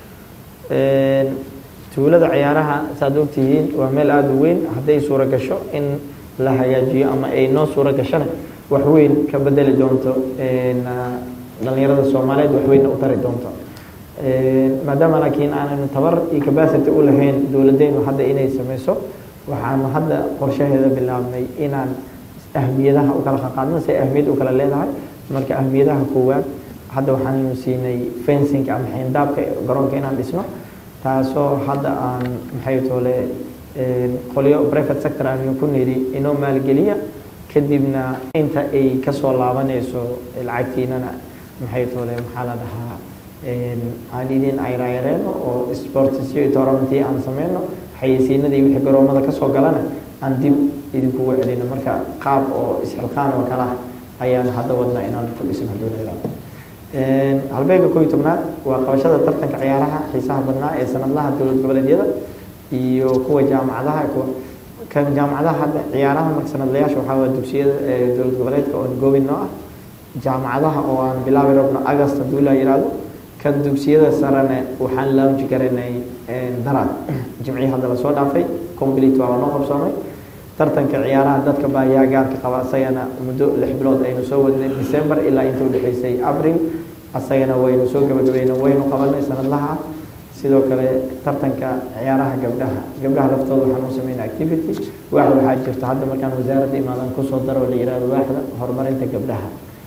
tuulada cayaaraha saad ogtihiin waa meel aada u weyn hadday suuro gasho in la hagaajiyo ama ay noo suuro gashona wax weyn ka bedeli doonto dhalinyarada soomaaliyeed wax weynna u tari doonto maadaama laakiin aanaynu tabar iyo capacity u lahayn dowladdeenu hadda inay sameyso waxaanu hadda qorshaheeda bilaabnay inaan ahmiyadaha u kala qaqaadno si ahmiyad u kala leedahay marka ahmiyadaha koowaad hadda waxaanaynu siinay fencing ama xeendaabka garoonka inaan dhisno taasoo hadda aan maxay toole qolyo private sector aanu ku niri inoo maalgeliya kadibna inta ay kasoo laabanayso lacagtiinana maxay toole maxaa la dhahaa aan idin ayrayareeno oo sportsyo tournamentii aan sameyno xayeysiinadii wixii garoomada kasoo galana aan dib idinkugu celino marka qaab oo isxilqaan oo kale ah ayaan hadda wadnaa inaan ku dhisin hadduu leedahay halbeega koo iyo tobnaad waa qabashada tartanka ciyaaraha xiisaha badnaa ee sanadlaha dowlad goboleedyada iyo kuwa jaamacadaha kuwa kan jaamacadaha hadda ciyaaraha marka sanadlayaasha waxaa waa dugsiyada dowlad goboleedka oo goobin noo ah jaamacadaha oo aan bilaabi rabno agast hadduu la yihahdo kan dugsiyada sarene waxaan launji garanay daraad jimcii hadda lasoo dhaafay complete waa noo qabsoomay tartanka ciyaaraha dadka baahiyaha gaarka qaba asagana muddo lix bilood aynu soo wadnay december ilaa inta udhexeysay abril asagana waynu soo gabagabayna waynu qabanay sanadlaha sidoo kale tartanka ciyaaraha gabdhaha gabdhaha laftooda waxaan u sameynay activity waaxda waxaa jirta hadda markaan wasaaradda imaadan kusoo daro oo la yihahdo waaxda horumarinta gabdhaha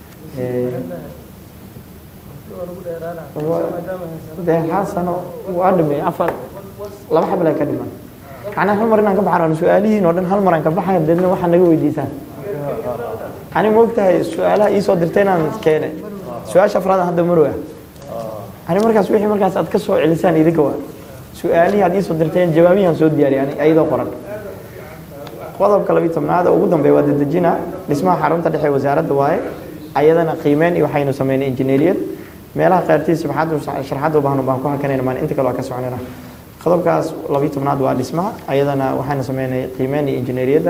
dee hal sano waa dhimay afar laba xabal ay ka dhiman macnaa hal mar inaan ka baxan su-aalihiin oo dhan hal mar aan ka baxaya deedna waxaa naga weydiisaan ani ma ogtahay su-aalaha iisoo dirtay inaan keene su-aasha afraad hadda marow ah ani markaas wixii markaas aad ka soo celisaan idinka waa su-aalihii aad iisoo dirteen jawaabihiaan soo diyaariyay ani ayadoo qoran qodobka labiyi tobnaad oo ugu dambeeya waa dedejina dhismaha xarunta dhexe wasaaradda waaye ayadana qiimeyn iyo waxaynu sameynay injineeriyad meelaha qaartiis sharxadda u baahan baan ku hakanayna maan inta kale waa ka soconayna qodobkaas labiyi tobnaad waa dhismaha ayadana waxaynu sameynay qiimeyn iyo injineeriyadda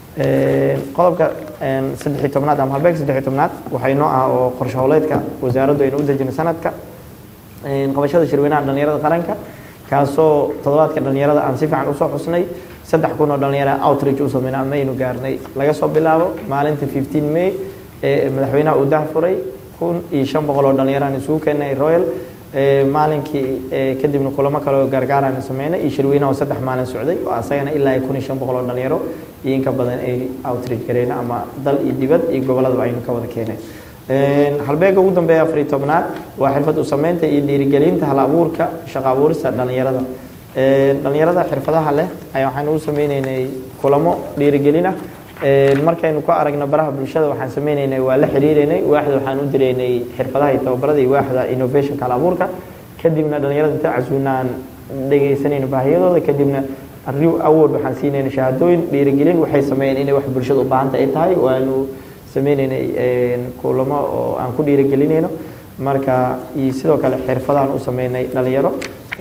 qodobka saddex iyo tobnaad ama halbeeg saddex iyo tobnaad waxay noo ah oo qorshe howleedka wasaaraddu aynu u dejinay sanadka qabashada shirweynaha dhalinyarada qaranka kaasoo toddobaadka dhalinyarada aan si fiican usoo xusnay saddex kun oo dhalinyara outreach u sameynay ama aynu gaarnay laga soo bilaabo maalinta fifteen may ee madaxweynaha uu dahfuray kun iyo shan boqol oo dhalinyaraan isugu keenay royal maalinkii kadibna kulamo kale oo gaargaaraan sameynay iyo shirweynaha oo saddex maalin socday oo asagana ilaa kun iyo shan boqol oo dhalinyaro iyo inka badan ay outreach gareena ama dal iyo dibad iyo goboladaba aynu ka wada keenay halbeega ugu dambeeya afariy tobnaad waa xirfad u sameynta iyo dhiirigelinta hal abuurka shaqo abuurista dhalinyarada dhalinyarada xirfadaha leh ayaa waxaanu u sameyneynay kulamo dhiirigelina markaynu ku aragno baraha bulshada waxaan sameyneynay waa la xiriireynay waaxda waxaan u direynay xirfadaha iyo tababarada iyo waaxda innovationka hal abuurka kadibna dhalinyarada inta casuunaan dhegeysanayno baahiyadooda kadibna rew award waxaan siinayna shahaadooyin dhiirigelin waxay sameeyeen inay wax bulshada u baahanta ay tahay waanu sameyneynay kulamo oo aan ku dhiirigelinayno marka iyo sidoo kale xirfadahan u sameynay dhalinyaro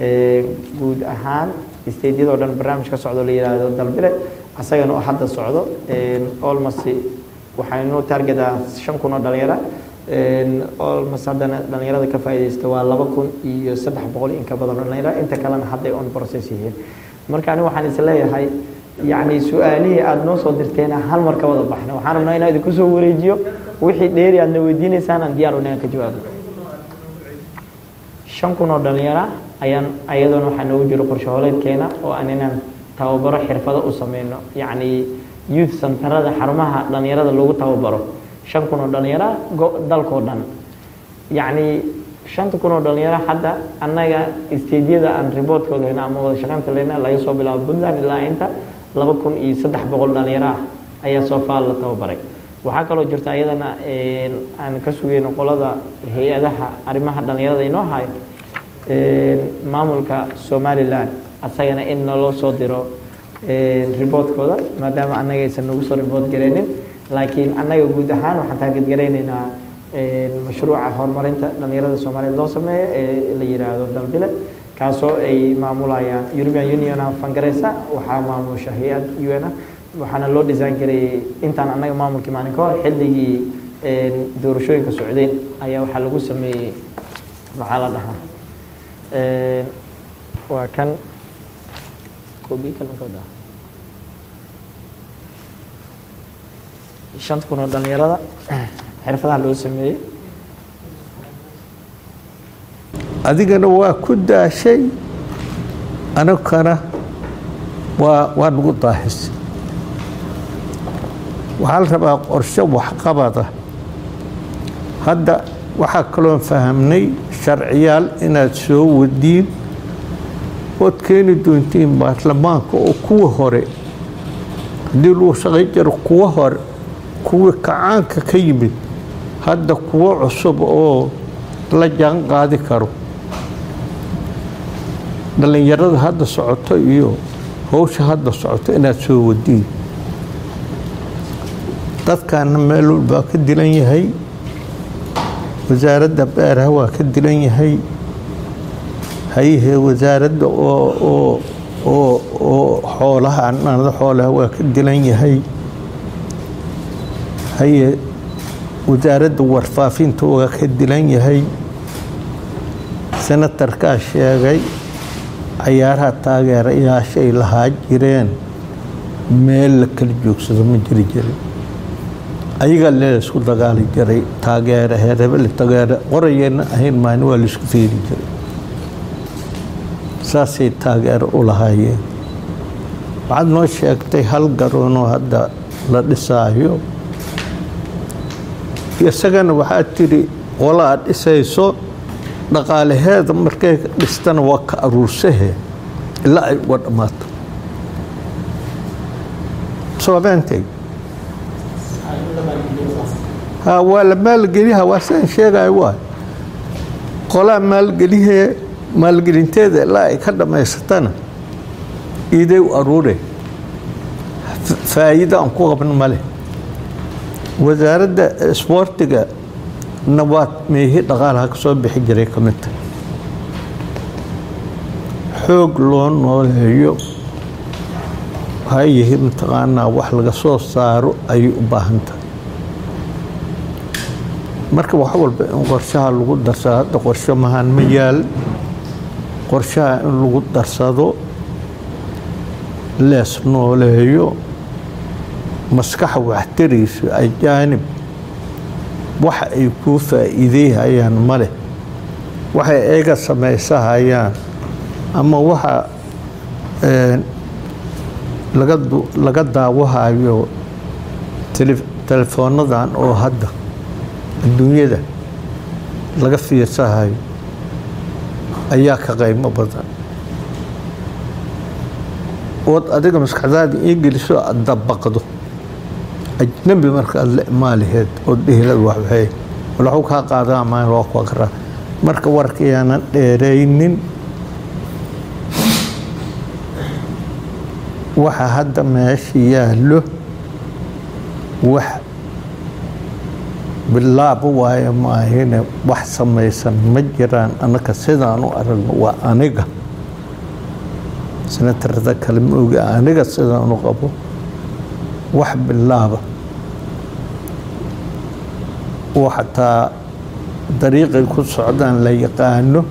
guud ahaan stadeyadoo dhan barnaamij ka socdo la yidhaahdo dalbile asagana oo hadda socdo olmost waxaynu targetaa shan kun oo dhalinyara olmost haddana dhalinyarada ka faa'iidaysta waa laba kun iyo saddex boqol in ka badan oo dhalinyara inta kalena hadday on process yihiin marka ani waxaan is leeyahay yacni su-aalihii aada noo soo dirteena hal mar ka wada baxna waxaan rabnaa inaan idinku soo wareejiyo wixii dheeri aadna weydiinaysaan aan diyaar unahan ka jawaabo shan kun oo dhalinyara ayaan ayadoona waxaa noogu jiro qorshe hooleedkeena oo aan inaan tababaro xirfado u sameyno yacni youth centerada xarumaha dhalinyarada lagu tababaro shan kun oo dhalinyara dalkoo dhan yacni shanta kun oo dhalinyaro hadda annaga stadiyada aan riboortkooda hayna ama wada shaqaynta leyna laga soo bilaabo puntland ilaa inta laba kun iyo saddex boqol dhalinyaro ah ayaa soo faal la tababaray waxaa kaloo jirta iyadana aan ka sugeyno qolada hay-adaha arrimaha dhalinyarada inoo hayo maamulka somalilan asagana in naloo soo diro riboortkooda maadaama annaga aysan nagu soo riboort gareynin laakiin annaga guud ahaan waxaan taargetgarayneynaa mashruuca horumarinta dhalinyarada soomaaliyeed loo sameeyo ee la yidhaahdo dalbile kaasoo ay maamulayaan european union fangareysa waxaa maamusha hay-ad un waxaana loo design gareeyey intaan annaga maamulkii maalin ka hor xilligii doorashooyinka socdeen ayaa waxaa lagu sameeyey maxaa la dhahaa waa kan shanta kun oo dhalinyarada xirfadaha loo sameeyey adigana waa ku daashay anagana waa waa nagu daahisay waxaa la rabaa qorshe waxqabada hadda waxaa kaloon fahamnay sharciyaal inaad soo wadiin ood keeni doontiin baarlamaanka oo kuwa hore haddii lagu shaqay jiro kuwa hore kuwii kacaanka ka yimid hadda kuwo cusub oo la jaan qaadi karo dhallinyarada hadda socoto iyo howsha hadda socoto inaad soo wadiin dadkaana meel walbaa ka dilan yahay wasaaradda beeraha waa ka dilan yahay hayahee wasaaradda oo oo oo oo xoolaha anada xoolaha waa ka dilan yahay haye wasaaradda warfaafinta waa ka dilan yahay senatarkaa sheegay cayaaraha taageerayaashay lahaa jireen meel la kala joogsado ma jiri jirin ayagaa lee isku dagaali jiray taageere heer hebel taageere qorayeenna ahayn maalin waa laisku fiiri jiray saasay taageero u lahaayeen waxaad noo sheegtay hal garoonoo hadda la dhisaayo isagana waxaad tidhi qola aad dhisayso dhaqaalaheeda markay dhistana waa ka aruursahe ilaa ay uga dhammaato soobeentay ha waa la maalgeliha waa sidaan sheegaya waay qolaa maalgelihee maalgelinteeda ilaa ay ka dhammaysatana iiday u aruure faa'iido aan ku qabno ma leh wasaaradda isboortiga na waa meehi dhaqaalaha ka soo bixi jiray ka mid tahay xoog loo nooleeyo hayahi mataqaanaa wax laga soo saaro ayay u baahan tahay marka wax walba in qorshaha lagu darsado hadda qorsho mahaan ma yaal qorshaha in lagu darsado lees nooleeyo maskaxa waxtariisa ajaanib waxa ay kuu faa'iideyhayaan ma leh waxay eega samaysahayaan ama waxa laga laga daawahayo telefoonadan oo hadda adduunyada laga fiirsahayo ayaa ka qaymo badan ood adiga maskaxdaada ii geliso aad dabaqdo ajnabi marka aad la imaaliheed ood dhehilad waxwaxey walaxu kaa qaadaa maan waa ku aqraa marka warkayaanan dheeraynin waxa hadda meesha yaallo wax bilaabo waayo maahine wax samaysan ma jiraan annaka sidaan u aragno waa aniga senatarada kale ma oga aniga sidaan u qabo wax bilaaba oo xataa dariiqay ku socdaan la yaqaano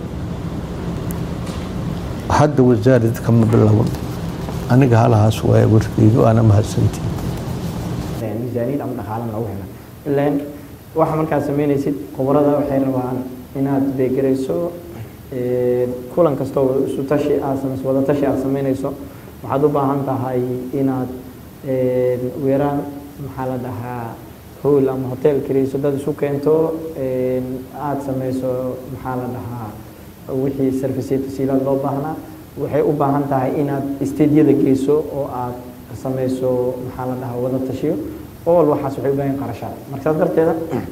hadda wasaaradda kama bilaaban aniga halahaas waaya warkeyga waana mahadsantii miisaaniyad ama dhaqaalan lagu hela ilaan waxa markaad samaynaysid khubarada waxay rabaan inaad beegarayso kulan kastoo isu tashi aad samayso wada tashi aad samaynayso waxaad u baahan tahay inaad weeraan maxaa la dhahaa hool ama hotel karayso dad isu keento aada samayso maxaa la dhahaa wixii service tasiilaad loo baahnaa waxay u baahan tahay inaad stadiyada geyso oo aad samayso maxaa la dhahaa wada tashiyo all waxaas waxay u baahan yihin qarashaad marka saas darteeda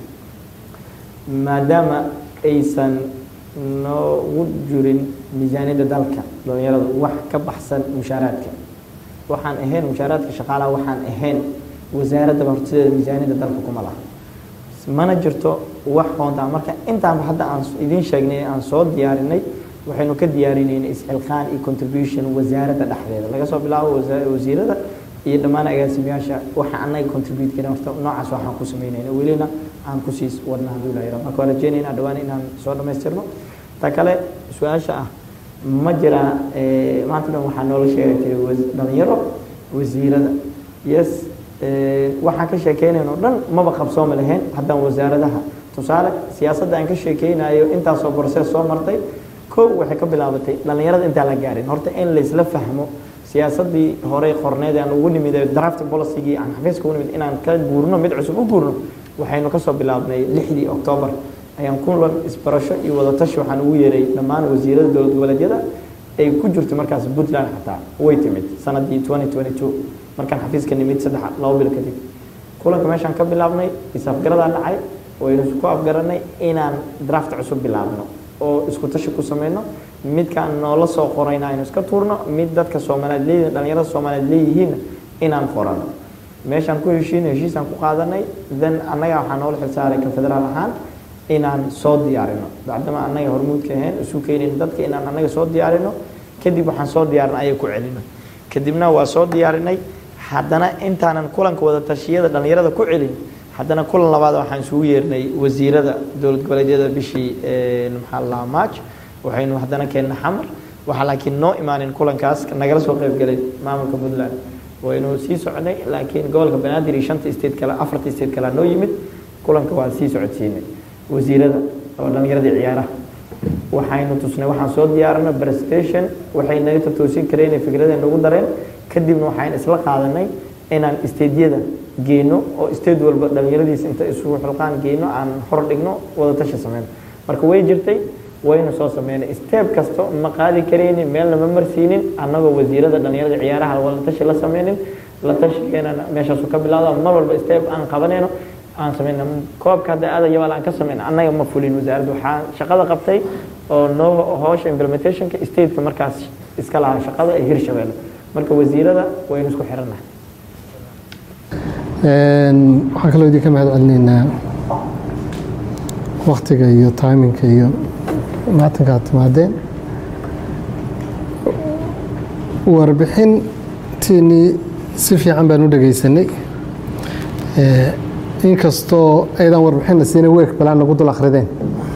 maadaama aysan noogu jirin miisaaniyadda dalka dhalinyarada wax ka baxsan mushaaraadka waxaan ahayn mushaaraadka shaqaalaha waxaan ahayn wasaaraddaba hortideeda miisaaniyadda dalka kuma laha mana jirto wax hoontaa marka intaanba hadda aan idiin sheegnay aan soo diyaarinay waxaynu ka diyaarinaynay isxilqaan iyo contribution wasaaradda dhexdeeda laga soo bilaabo wasiirada iyo dhammaan agaasimayaasha waxa anaga contribute karin horta noocaas waxaan ku samaynayna welina aan kusii wadna hadduu ilaha yaro marka waa rajeynayna dhawaan inaan soo dhammaystirno ta kale su-aasha ah ma jiraa maanta dhan waxaa noola sheegi jiray dhalinyaro wasiirada yes waxaan ka sheekeynayno o dhan maba qabsooma lahayn haddaan wasaaradaha tusaale siyaasadda aan ka sheekeynayo intaasoo borses soo martay kow waxay ka bilaabatay dhalinyarada intaan la gaarin horta in laysla fahmo siyaasadii horey qorneed aan ugu nimid draft policygii aan xafiiska ugu nimid inaan ka guurno mid cusub u guurno waxaynu kasoo bilaabnay lixdii octoobar ayaan kulan isbarasho iyo wadatashi waxaan ugu yeeray dhammaan wasiirada dowlad goboleedyada ay ku jirto markaas puntland xataa way timid sanadii markaan xafiiska nimid saddex labo bil kadib kulanka meeshaan ka bilaabnay is-afgaradaa dhacay waynu ku afgaranay inaan draft cusub bilaabno oo isku tashi ku sameyno midkaan noola soo qorayna aynu iska tuurno mid dadka soomaaliyeed leeyihin dhalinyarada soomaaliyeed leeyihiinna inaan qorano meeshaan ku heshiino heshiisaan ku qaadanay then annaga waxaa noola xilsaaray ka federaal ahaan inaan soo diyaarino bacdama annaga hormuudka ahayn isu keenin dadka inaan annaga soo diyaarino kadib waxaan soo diyaarinay ayay ku celino kadibna waa soo diyaarinay haddana intaanan kulanka wada tashiyada dhalinyarada ku celin haddana kulan labaad waxaan isugu yeernay wasiirada dowlad goboleedyada bishii maxaa la dhahaa march waxaynu haddana keennay xamar waxaa laakiin noo imaanin kulankaas nagala soo qayb galay maamulka puntland waynu sii soconay laakiin gobolka banaadir iyo shanta state kale afarta state kale noo yimid kulanka waa sii socodsiinay wasiirada oo dhallinyaradii ciyaaraha waxaynu tusnay waxaan soo diyaarinay presentation waxay naga tatoosin kareen ee fikradaha nagu dareen kadibna waxaan isla qaadanay inaan stadeyada geeno oo state walba dhallinyaradiisa inta isugu xilqaan geeno aan hor dhigno wada tashi sameyno marka way jirtay waynu soo sameynay step kasto ma qaadi karaynin meelna ma marsiinin annagoo wasiirada dhallinyarada ciyaaraha wada tashi la sameynin la tashigeenana meeshaasu ka bilaado mar walba step aan qabanayno aan sameyna koobka hadda aada yabaal aan ka sameyna annaga ma fulin wasaaradda waxaa shaqada qabtay oo noo hoosha implementationka stateka markaas iska lahaa shaqada ee hirshabeelle marka wasiirada waynu isku xirannahay waxaan kaloo idinka mahad celinaynaa waktiga iyo timinka iyo maatanka aad timaadeen warbixintiinii si fiican baan u dhegaysanay inkastoo aydan warbixinna siina week balaan nagu dul akrideen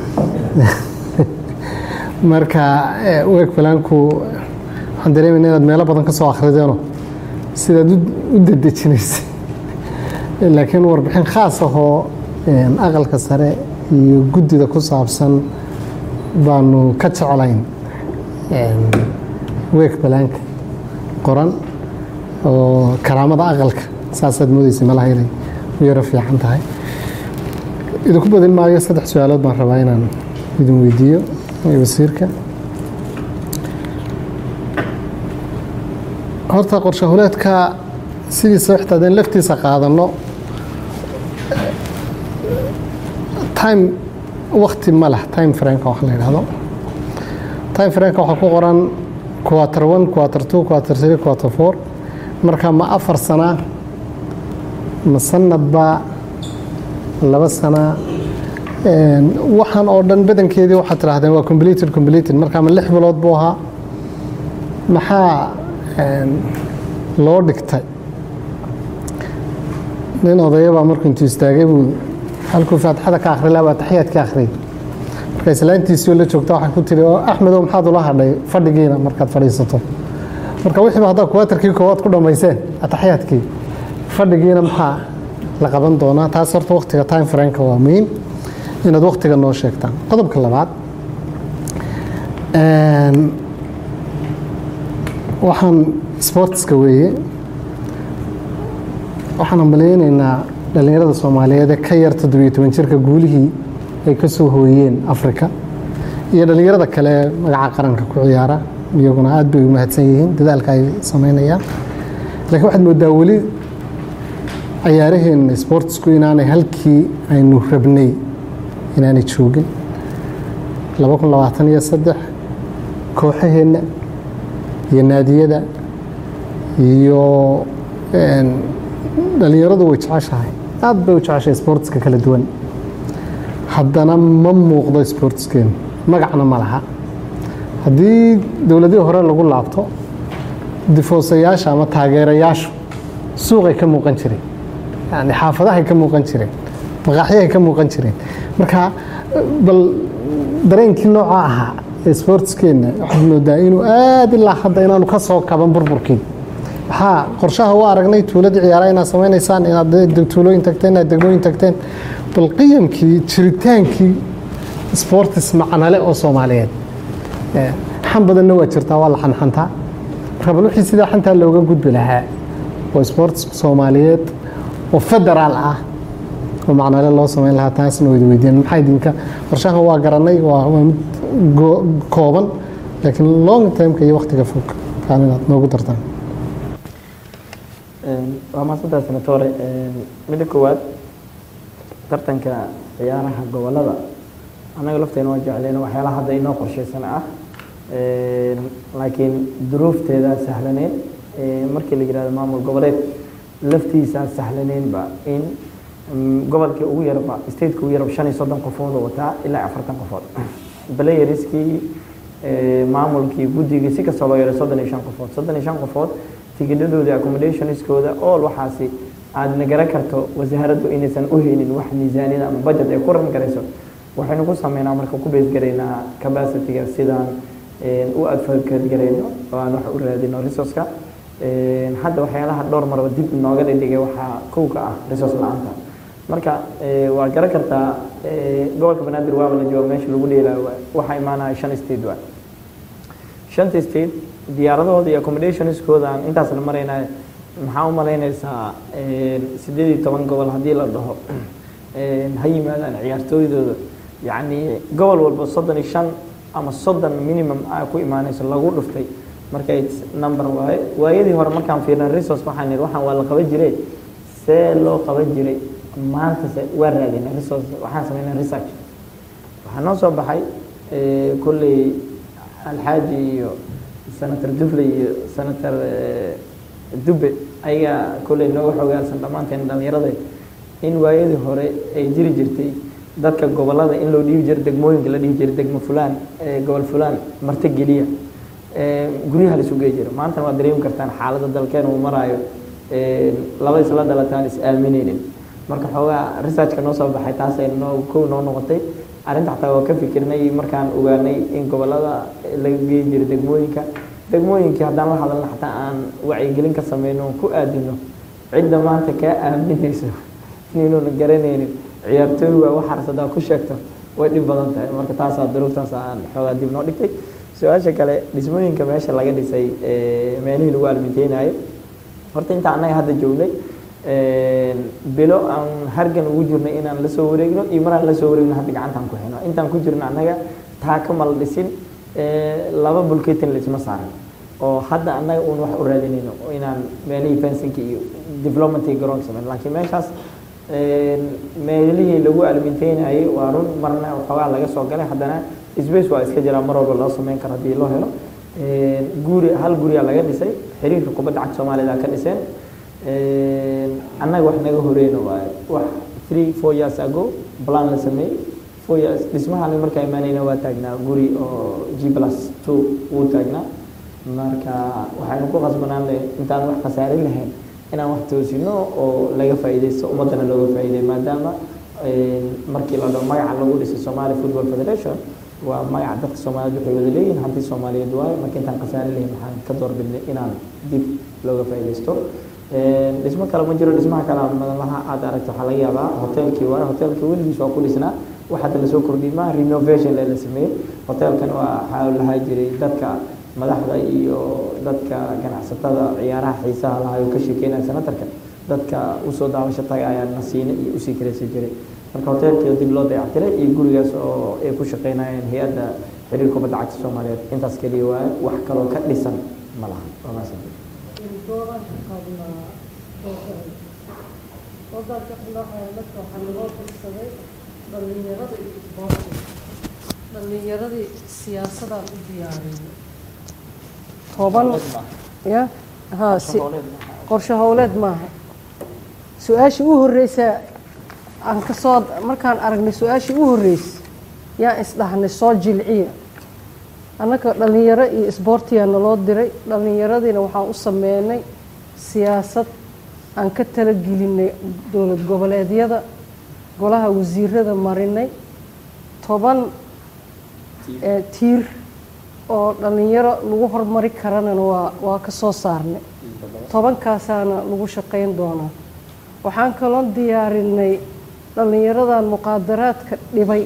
marka week balaanku waxaan dareemayna inaad meelo badan ka soo akhrideeno sidaad u dedejinaysay laakiin warbixin khaas ahoo aqalka sare iyo guddida ku saabsan baanu ka jeclayn week balaanka qoran oo karaamada aqalka saasaad moodeysa malaha inay u yaro fiican tahay idinku badin maayo saddex su-aalood baan rabaa inaan idin weydiiyo wasiirka horta qorshe huleedka sidiisa xitaa hadeen laftiisa qaadano time wakti ma leh time franka wax la yidhahdo time franka waxaa ku qoran quarter one quarter two quarter three quarter four marka ma afar sana ma sanadba laba sana waxaan oo dhan badankeedii waxaad tidhahdeen waa completed completed marka ma lix bilood buu ahaa maxaa loo dhigtay nin odayabaa markuu intuu istaagay buu halkuu faatixada ka akhri lahaa baa taxiyaad ka akhriyay marka islaantiisii oo la joogta waxay ku tiri oo axmedow maxaad ula hadhay fadhigiina markaad fadhiisato marka wixiiba haddaa kuwaatarkii koowaad ku dhammayseen ataxiyaadkii fadhigiina maxaa la qaban doonaa taas horta waktiga time franka waa muhiim inaad waktiga noo sheegtaan qodobka labaad waxaan sportska weeye waxaan hambalyeynaynaa dhallinyarada soomaaliyeed ee ka yar toddobiyo toban jirka guulihii ay ka soo hooyeen afrika iyo dhallinyarada kale ee magaca qaranka ku ciyaara iyaguna aad bay u mahadsan yihiin dadaalka ay samaynayaan laakiin waxaad moodaa weli cayaaraheenna sportsku inaanay halkii aynu rabnay inaanay joogin laba kun labaatan iyo saddex kooxaheenna iyo naadiyada iyo dhallinyaradu way jeceshahay aad bay u jeceshahay sportska kala duwan haddana ma muuqdo sportskeenu magacna ma laha haddii dowladihii hore lagu laabto difoosayaasha ama taageerayaashu suuqay ka muuqan jireen yani xaafadahay ka muuqan jireen maqaaxyahay ka muuqan jireen marka bal dareenkii nooca ahaa ee sportskeenna waxaad moodaa inuu aad ilaa hadda inaanu ka soo kaban burburkii waxaa qorshaha u aragnay tuuladii ciyaara inaad samaynaysaan inaad tuulooyin tagteen inaad degmooyin tagteen bal qiyamkii jiritaankii sportis macnale oo soomaaliyeed xan badanna waa jirtaa waa la xanxantaa marka bal wixii sidaa xantaa looga gudbi lahaa oo sports soomaaliyeed oo federaal ah oo macnale loo samayn lahaa taasna wayda weydiiyeen maxaa idinka qorshahan waa garanay waa mid kooban laakiin long timeka iyo waktiga fog kaan inaad noogu dartaan waa mahadsantahay senatore midda koowaad tartanka ciyaaraha gobolada annaga lafteena waa jecleen waxyaalaha hadda inoo qorshaysan ah laakiin duruufteeda sahlaneyn markii la yihahdo maamul goboleed laftiisaa sahlaneynba in gobolkii ugu yarba stateka ugu yarba shan iyo soddon qofood oo wataa ilaa afartan qofood playerskii maamulkii guddigii si kastoo loo yaray soddon iyo shan qofood soddon iyo shan qofood tigidhadoodii accommodationskooda all waxaasi aad nagara karto wasaaraddu inaysan u helin wax miisaaniyada ama budget ay ku ran karayso waxaynu ku sameynaa marka ku beesgaraynaa capacityga sidaan u advocate garayno oo aan wax u raadino resourceka Een, hadda waxyaalaha dhowr marba dib nooga dhigay waxaa kow ka ah resource la-aanta marka ee, waa garan kartaa ee, gobolka banaadir waaba la jooga meesha lagu dheelaayo waay. waxaa imaanaya shan state waay shanta state diyaaradahooda iyo accommodationskooda aan intaasna maraynay maxaa u malaynaysaa een, sideed iyo toban gobol haddii la dhaho een, ha yimaadaan ciyaartooydooda yacni gobol walba soddon iyo shan ama soddon minimum a ku imaanayso lagu dhuftay markay number waaye waayadii hore markaan fiirnay resource waxaan nidhi waxaan waa la qaban jiray see loo qaban jiray maanta se waa raadinay resource waxaan sameynay research waxaa noo soo baxay ee, kolley alxaaji iyo senator dufle iyo senator ee, dube ayagaa kolley nooga xogaalsan dhammaanteen dhallinyarada in waayadii hore ay jiri jirtay dadka gobolada in loo dhiibi jiray degmooyinka la dhihi jiray degmo fulaan ee, gobol fulaan marti geliya ee, guryaha la isu gey jira maantana waad dareemi kartaan xaaladda dalkeena uu maraayo ee, laba isla dhalataan is aaminaynin marka xoogaa researchka noo soo baxay taasay noo kow noo noqotay arrinta xataa waa ka fikirnay markaan ogaanay in gobolada laga geey jiray degmooyinka degmooyinkii haddaan la hadalna xataa aan wacyigelin ka sameyno oon ku aadino cidda maanta kaa aaminayso inuuna garanaynin ciyaartooy waa wax harsadaa ku sheegto way dhib badan tahay marka taasaa duruuftaas aan xoogaa dib noo dhigtay su-aasha kale dhismooyinka meesha laga dhisay ee, meelihii lagu alminteynayo horta inta annaga hadda joognay een, bilo aan hargan ugu jirnay inaan la soo wareegno iyo maraan la soo wareegno hadda gacantaan ku xino intaan ku jirno annaga taaka ma la dhisin ee, laba bulketin laisma saaran oo hadda annaga uun wax u raadinayno oo inaan meelihii fensinka iyo developmentii garoonka sameyn laakiin meeshaas een, meelihii lagu alminteynayay waa run marna waxoogaa laga soo galay haddana space waa iska jiraa mar walba loo sameyn karo haddii loo helo Een, guri hal guriyaa laga dhisay xiriirka kubadda cagta soomaalida ka dhiseen Een, annaga wax naga horeyna waaye wax three four years ago plan la sameeyey four years dhismahan markaa imaanayna waa taagnaa guri oo g plus two wuu taagnaa marka waxaynu ku qasbanaan leh intaan wax khasaarin lahayn inaan wax toosino oo laga faa'iidaysto ummaddana looga faa'iiday maadaama een, markii la dhaho magaca lagu dhisay Somali Football Federation waa magaca dadka Soomaaliyeed waxay wada leeyihiin hanti Soomaaliyeed waaye marka intaan khasaarin lahayn waxaan ka doorbidnay inaan dib looga faa'iidaysto Een, dhismo kale ma jiro dhismaha kale aan madan laha aad aragto waxaa laga yaabaa hoteelkii waaye hoteelkii weligiis waa ku dhisnaa wax hadda lasoo kordhiyey maaha renovation lee la sameeyey hoteelkan waa waxaa lahaa jiray dadka madaxda iyo dadka ganacsatada ciyaaraha xiisaha lahaa oo ka sheekeynaya senatarka dadka usoo daawasho tagay ayaa nasiine iyo usii karaysan jiray marka hoteelkii dib loo dayactiray iyo gurigaas oo ay ku shaqeynayeen hay-adda xiriir kubadda cagta soomaaliyeed intaas keliya waaye wax kaloo ka dhisan ma laha waa mahadsan dhalinyaradii siyaasadaan u diyaariyay toban ya ha si qorshe howleed maaha su-aashii u horreysa aan ka soo markaan aragnay su-aashii u horreysay yaan isdhahnay soo jilciya annaka dhalinyaro iyo isboortiyaa naloo diray dhallinyaradiina waxaan u sameynay siyaasad aan ka talagelinay dowlad goboleedyada golaha wasiirada marinay toban ee tiir oo dhallinyaro lagu hormari karanana waa waa ka soo saarnay tobankaasaana lagu shaqayn doonaa waxaan kaloo diyaarinay dhallinyaradan muqaadaraadka dhibay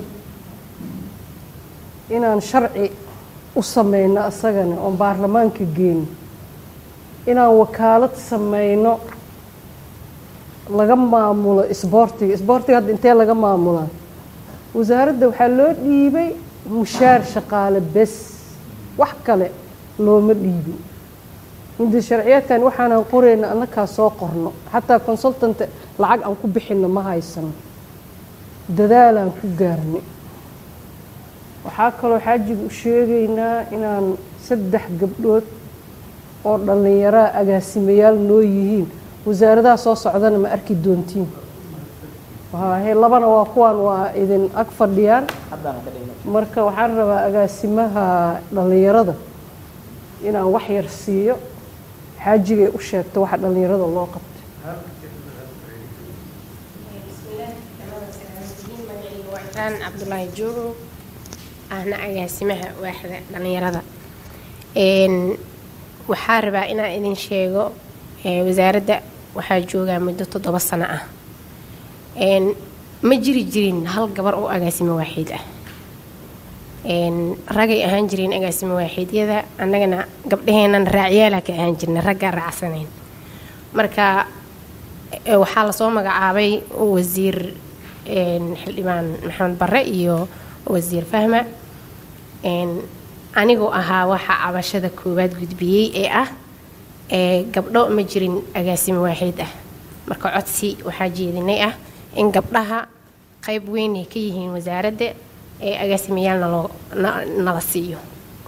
inaan sharci u sameyno asagana oon baarlamaanka geyno inaan wakaalad sameyno laga maamulo isboortiga isboortiga hadda intee laga maamulaa wasaaradda waxaa loo dhiibay mushaar shaqaale bes wax kale looma dhiibin hindi sharciyaadkan waxaanaan qorayna annakaa soo qorno xataa consultant lacag aan ku bixinno ma haysano dadaalaan ku gaarnay waxaa kaloo xaajiga u sheegaynaa inaan saddex gabdhood oo dhallinyaraa agaasimayaal noo yihiin wasaaradaha soo socdana ma arki doontiin he labana waa kuwaan waa idin ag fadhiyaan marka waxaan rabaa agaasimaha dhallinyarada inaan wax yar siiyo xaajigay u sheegto waxa dhallinyarada loo qabtay waan cabdulaahi joogo ahna agaasimaha waaxda dhallinyarada waxaa rabaa inaan idin sheego ee, wasaaradda waxaa joogaa muddo toddoba sano ah Een, ma jiri jirin hal gabar oo agaasimo waaxiid ah Een, ragay ahaan jireen agaasimo waaxiidyada annagana gabdhaheennan raacyaala ka ahaan jirna raggaa raacsanayn marka e, waxaa lasoo magacaabay wasiir een, xildhibaan maxamed barre iyo wasiir fahma Een, anigoo ahaa waxa cabashada koowaad gudbiyey ee ah ee gabdho ma jirin agaasimo waaxiid ah marka codsi waxaa jeedinay ah in gabdhaha qayb weyn ay ka yihiin wasaaradda ee agaasimayaalna loo na- nala siiyo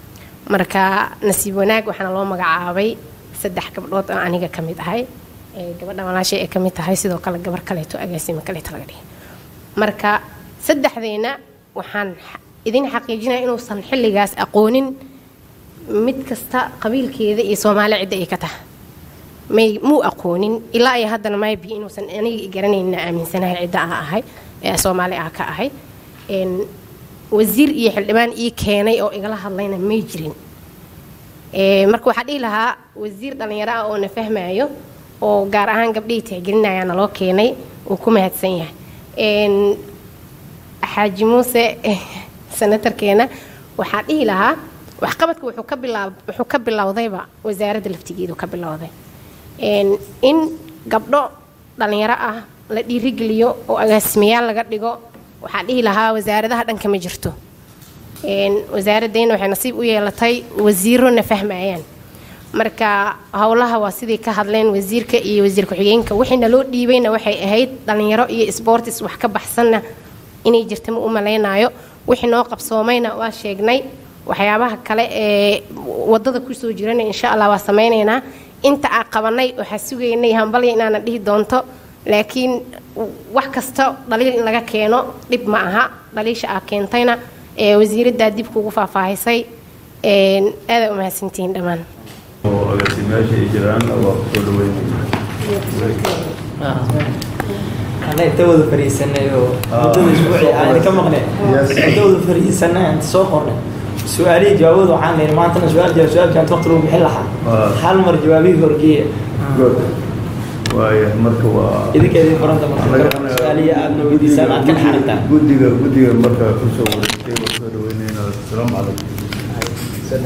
marka nasiib wanaag waxaana loo magacaabay saddex gabdhood oo aniga ka mid ahay ee gabadha walaashay ay ka mid tahay sidoo kale gabar kaleeto agaasimo kaleeto laga dhigay marka saddexdeena waxaan xa- idin xaqiijinaya inuusan xilligaas aqoonin mid kasta qabiilkeeda iyo soomaali cidda ay ka tahay may muu aqoonin ilaa iyo haddana maybi inuusan aniga i garanayna aaminsanahay cidda ah ahay ee soomaali ah ka ahay Een, wasiir iyo xildhibaan ii keenay oo igala hadlayna may jirin Ee, marka waxaa dhihi lahaa wasiir dhallinyaro ah oo na fahmayo oo gaar ahaan gabdhihii tixgelinaya naloo keenay uu ku mahadsan yahay Een, xaaji muuse senatarkeena waxaa dhihi lahaa waxqabadka wuxuu ka bilaab wuxuu ka bilowdayba wasaaradda laftigeedu ka bilowday Een, in gabdho dhallinyaro ah la dhiirigeliyo oo agaasimayaal laga dhigo waxaa dhihi lahaa wasaaradaha dhanka ma jirto Een, wasaaraddeena waxay nasiib u yeelatay wasiiro na fahmayaan marka howlaha waa sidii ka hadleen wasiirka iyo wasiir ku-xigeenka wixii naloo dhiibayna waxay ahayd dhallinyaro iyo sportis wax ka baxsanna inay jirta ma u malaynayo wixii noo qabsoomayna waa sheegnay waxyaabaha kale ee wadada kusoo jirana insha allah waa samaynaynaa inta aan qabanay waxaa sugaynay hambalya inaana dhihi doonto laakiin wax kasta dhaliil in laga keeno dhib ma aha dhaliisha aa keentayna ee wasiiraddaa dib kugu faahfaahisay Een, aadaa umahadsantihiin dhammaan oo agaasimayaasha ay jiraan waa kusoo dhaweynaya ana inta wada fariisanay oo muddada isbuuci aan ka maqnay inta wada fariisanay aan soo qornay su-aalihii jawaabooda waxaan leeyahay maantana su-aal jawaab su-aal jawaabta waqti lagu bixin lahaa Ah. hal mar jawaabihii horgeeya good waaya marka waa idinka idin qoranta marka su-aalihii aadna weydiisaan aad ka dhaxaragtaan guddiga guddiga markaa kusoo wareegtay waa kusoo dhaweynayna asalaamu calaykum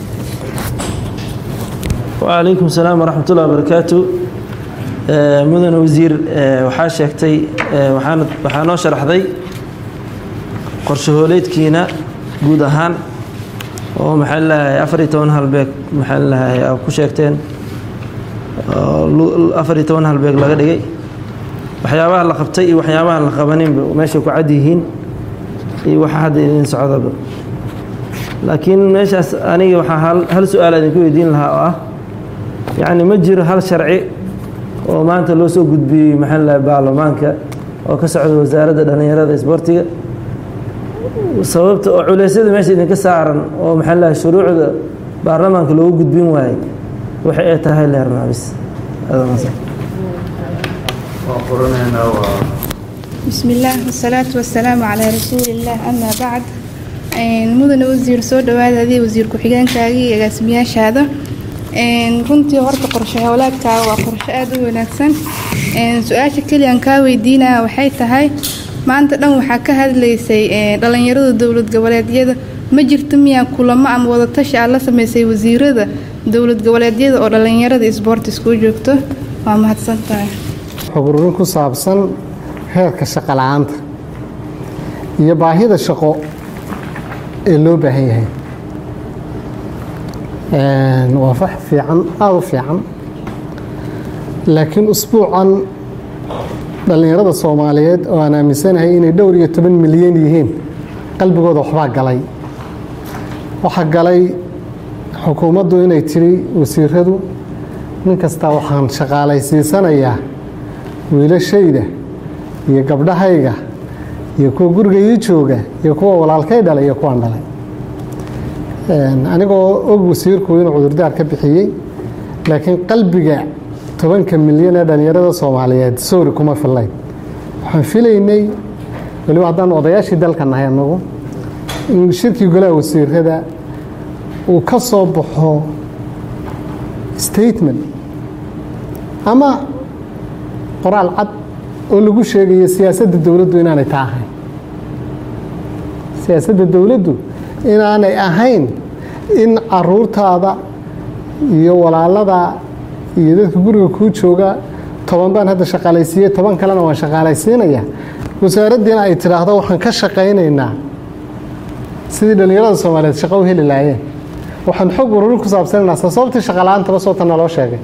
وعليكم السلام ورحمة الله وبركاته آه، مدن وزير آه، waxaa sheegtay آه، waxaana waxaa noo sharaxday qorshahooleedkiina guud ahaan oo maxaa lahay afar iyo toban halbeeg maxaa lahay aa ku sheegteen oo lu- afar iyo toban halbeeg laga dhigay waxyaabaha la qabtay iyo waxyaabaha la qabaninba meeshay ku cad yihiin iyo waxa hadda idin socdaba laakiin meeshaas aniga waxaa hal, hal su-aal idinku weydiin lahaa oo ah yacni ma jiro hal sharci oo maanta loo soo gudbiyey maxaa la baarlamaanka oo ka socda wasaaradda dhallinyarada isboortiga sababta oo culeysyada meesha idinka saaran oo maxaa la shuruucda baarlamaanka loogu gudbin waayey waxa ay tahay leernaa bis Adaa mahadsan. waan qoranaynaa waa بسم الله والصلاة والسلام على رسول الله أما بعد een, mudane wasiir soo dhawaadadii wasiir ku-xigeenkaagii iyo agaasimayaashaada een, runtii horta qorshe howlaadkaaga waa qorshe aada u wanaagsan een, su-aasha keliya aan kaa weydiinaya waxay tahay maanta dhan waxaa ka hadlaysay ee, dhalinyarada dowlad goboleedyada ma jirto miyaa kulamo ama wadatashi aad la sameysay wasiirada dowlad goboleedyada oo dhalinyarada isboortis kuu joogto waa mahadsan tahay xog ururin ku saabsan heerka shaqo la'aanta iyo baahida shaqo ee loo baahan yahay Een, waa fax fiican aada u fiican laakiin usbuucan dhallinyarada soomaaliyeed oo aan aaminsanahay inay dhowr iyo toban milyan yihiin qalbigooda waxbaa galay waxaa galay xukuumaddu inay tiri wasiiradu nin kastaa waxaan shaqaalaysiisanayaa wiilashayda iyo gabdhahayga iyo kuwa guriga ii jooga iyo kuwa walaalkay dhalay iyo kuwaan dhalay Een, anigoo og wasiirku inuu cudurdaar ka bixiyey laakiin qalbiga tobanka milyan ee dhallinyarada soomaaliyeed sowri kuma fillayn waxaan filaynay weliba haddaan odayaashii dalka nahay anagu in shirkii golaha wasiirada uu ka soo baxo statement ama qoraal cad oo lagu sheegayo siyaasadda dowladdu inaanay taa ahayn siyaasadda dowladdu inaanay ahayn in caruurtaada iyo walaalada iyo dadka guriga kuu jooga toban baan hadda shaqaalaysiiyey toban kalena waan shaqaalaysiinaya wasaaraddiina ay tidhaahdo waxaan ka shaqaynaynaa sidii dhallinyarada soomaaliyeed shaqo u heli laayeen waxaan xog ururin ku saabsanaynaa sababtii shaqala-aantaba soota naloo sheegay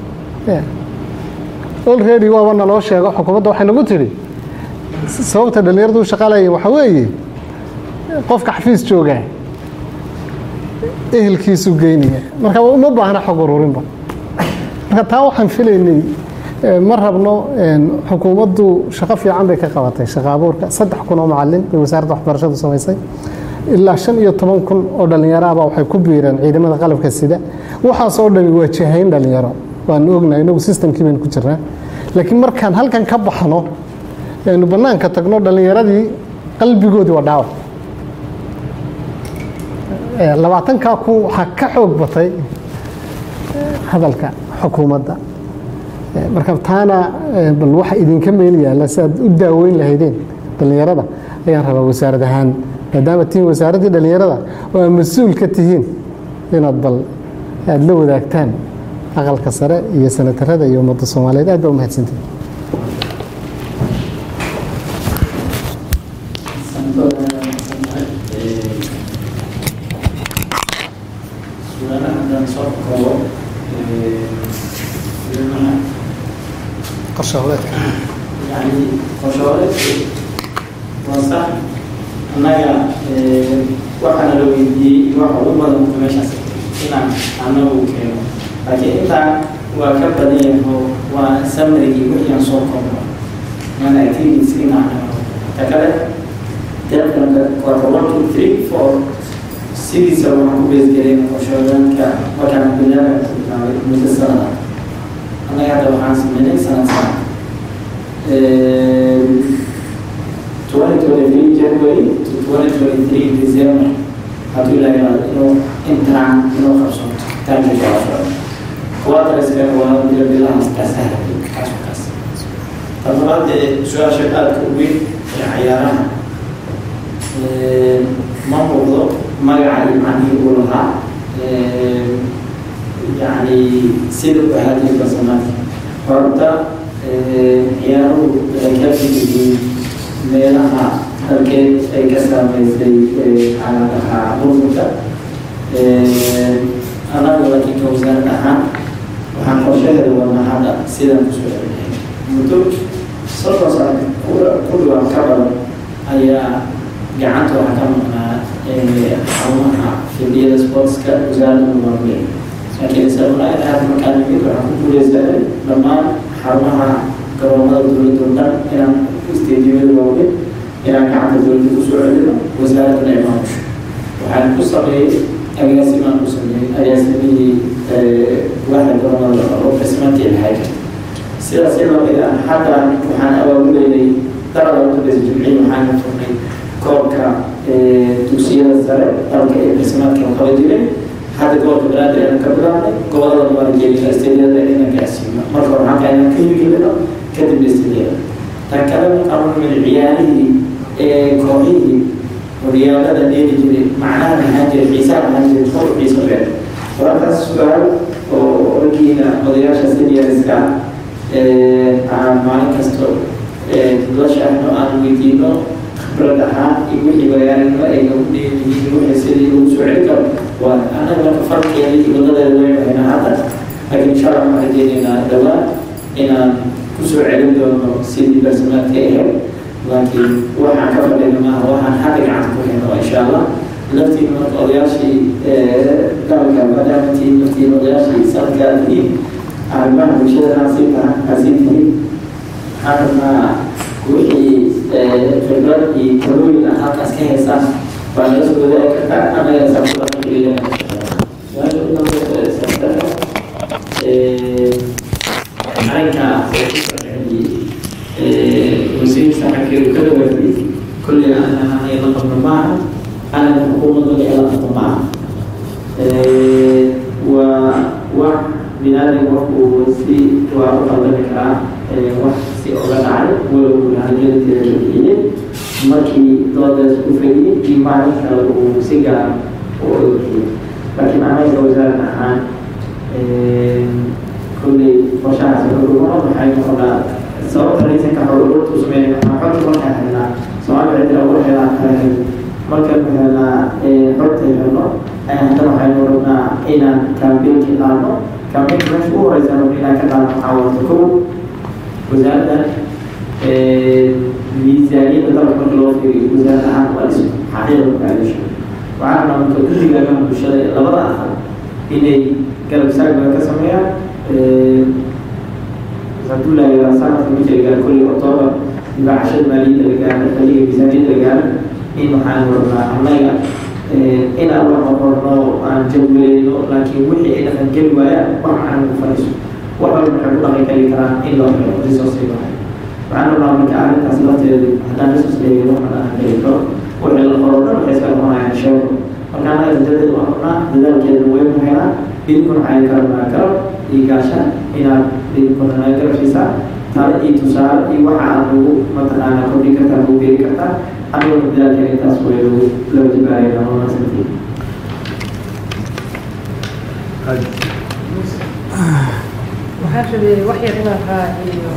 olready waaba naloo sheego xukuumadda waxay nagu tidhi sababta dhallinyaradu u shaqaalayeen waxaa weeye qofka xafiis joogaa ehelkiisu geynaya marka uma baahna xog ururinba marka taa waxaan filaynay ma rabno xukuumaddu shaqo fiican bay ka qabatay shaqo abuurka saddex kun oo macalin bay wasaaradda waxbarashadu samaysay ilaa shan iyo toban kun oo dhallinyaraaba waxay ku biireen ciidamada qalabka sida waxaas oo dhami waa jahayn dhallinyaro waanu ognahay inagu systemkii baynu ku jirnaa laakiin markaan halkan ka baxno aynu bannaanka tagno dhallinyaradii qalbigoodii waa dhaawac labaatankaa kun waxaa ka xoog batay hadalka xukuumadda marka taana bal waxa idinka meel yaalla si aad u daaweyn lahaydeen dhallinyarada ayaan rabaa wasaarad ahaan maadaama tihiin wasaaraddii dhallinyarada oo aad mas-uul ka tihiin inaad bal aada la wadaagtaan aqalka sare iyo sanatarada iyo ummadda soomaaliyeed aad baa umahadsantihin qorshaholeedka يعني qorshaholeedku waa sax annaga waxaana la weydiiyey waxa ugu badan meeshaas inaan annagu keeno laakiin intaan waa ka badan yaho waa samarigii wixii aan soo koobno mana activities inaan ta kale deeqanka quarter one two three four sidiisa waxaan ku beesgelin qorshaholeedka markaan bilaaba ku bilaabay muddo sanada annaga hadda waxaan sameynay sanad sanad 2023 January to 2023 December hadduu ilaahay raado inuu intaan inuu qabsanto taanka jawaabada kuwaatariskana waa bila bilahaas kaasaha kaas kaas tadlabaad ee su-aasha aadka u weyn ee cayaaraha ma muuqdo magaca iyo macnihii uu lahaa yani sida u ahaatay barsamaadka horta ciyaaruhu waxay ka mid yihiin meelaha dalkeed ay ka saameysay xaaladaha burburka anagu laakiin ka wasaarad ahaan waxaan qorshaheeda wadnaa hadda sidaan kusoo celinahay muddo soddon sano ku dhawaan ka badan ayaa gacanta waxaa ka maqnaa xarumaha fidiyada sportska wasaaradda maamulay laakiin sabablaayad aad markaan nimid waxaan ku guuleysanay dhammaan xarumaha garoomada dowladda oo dhan inaan isteediyada waaweyn inaan gacanta dowladda kusoo celino wasaaradana ay maamusho waxaan ku sameeyey agaasimaan ku sameeyey agaasimihii waaxda garoomada oo qismantii lahayd sidaas lamid ah hadda waxaan abaabuleynay dalada udambeysa jimciyi waxaan furnay koobka dugsiyada sare dalka ee qismaadka qaba jiray hadda gobolka banaadir ayaan ka bilaabnay gobolada maaligeeliya isteediyada inaan gaarsiino marka hore halka inaan ka hirgelino kadib isteediyada tan kale markaan nimid ciyaarihii ee kooxihii horyaalada dheeli jiray macnaha maxaa jira xiisaha maxaa jira kor xiiso beer wararkaas su-aal oo raggiina odayaasha seniorska aan maalin kasto la shaahno aan weydiino khibrad ahaan iyo wixii bayaaninimo ay nagu dheeliyihiin wixii sidii lagu soo celin karo waa annaga marka farkeeda iyo wadadeeda leeyahay hadda laakiin insha allah waxaan rajeynaynaa dhowaan inaan kusoo celin doono sidii barsamaadka ahayd laakiin waxaan ka fadhina maaha waxaan hadda gacanta ku hayno insha allah laftiin marka odayaashii dalka maadaama tiin laftiin odayaashii sanadkaa tihiin arrimaha bulshada haasii taha haasii tihiin waxaan rabnaa wixii khibrad iyo talooyin ah halkaas ka haysaan waa naga soo wadaagi kartaa annaga saakulaakeliya su-aasha u dambeysa arrinka wasiir saxankeedu ka dhawaatay kulli aan ay la qabno maaha ana xukuumadda ay la qabno maaha waa wax binaadam qofku si waa u qaldami karaa wax si oga dhacay walow lahajadateeda bixiyey markii doodaas ku fadhiyey iyo maalin kale uu si gaar u ogixiyey laakiin anaga wasaarad ahaan kolley qorshahaas xoguma waxay noqonaa sababta raysanka xogururta u sameynay waxaa xogta markaan helnaa soomaali cidda ugu helaan kale markaynu helnaa xogta helno haddana waxaynu rabnaa inaan kaambeenki qaadno kaambeenka meesha ugu horeysa rabna inaan ka qaadno waxaa wata kow wasaaraddan miisaaniyadda dalka marka loo fiiriyo wasaarad ahaan waa dhismo xaqiiqa mukaadisho waxaa rabnaa marka guddiga arrimaha bulshada ee labada aqal inay garab istaag badan ka sameeyaan hadduu lahaa sanadka markii la gaaro kulli octoobar dibaacashada maaliyadda la gaaro xilliga miisaaniyadda la gaaro in waxaan rabnaa annaga inaan wax qorno aan jadwaleyno laakiin wixii ay dhaqan geli waayaan wax aan ugu fadhiiso wax walba waxay ku dhaqan geli karaan in loo helo resource waay waxaan rabnaa marka arrintaas lafteedu haddaan resource leeyahay wax dhaqan geli karo wixii la qoro dhan waxay iska noqonayaan sheego marka annaga dadadeedu waan rabnaa dadaalkeedana way ku helaan idinkuna waxay karabnaa garab iyo gaasha inaad idinkuna naga garab siisaa tale iyo tusaale iyo waxa aad ugu mataqaanaa kordhin kartaa ugu beeri kartaa aniguna dadaalkeena intaas way loo jibaarayna wanaagsantii waxaan rabay wax yar inaan raaciyo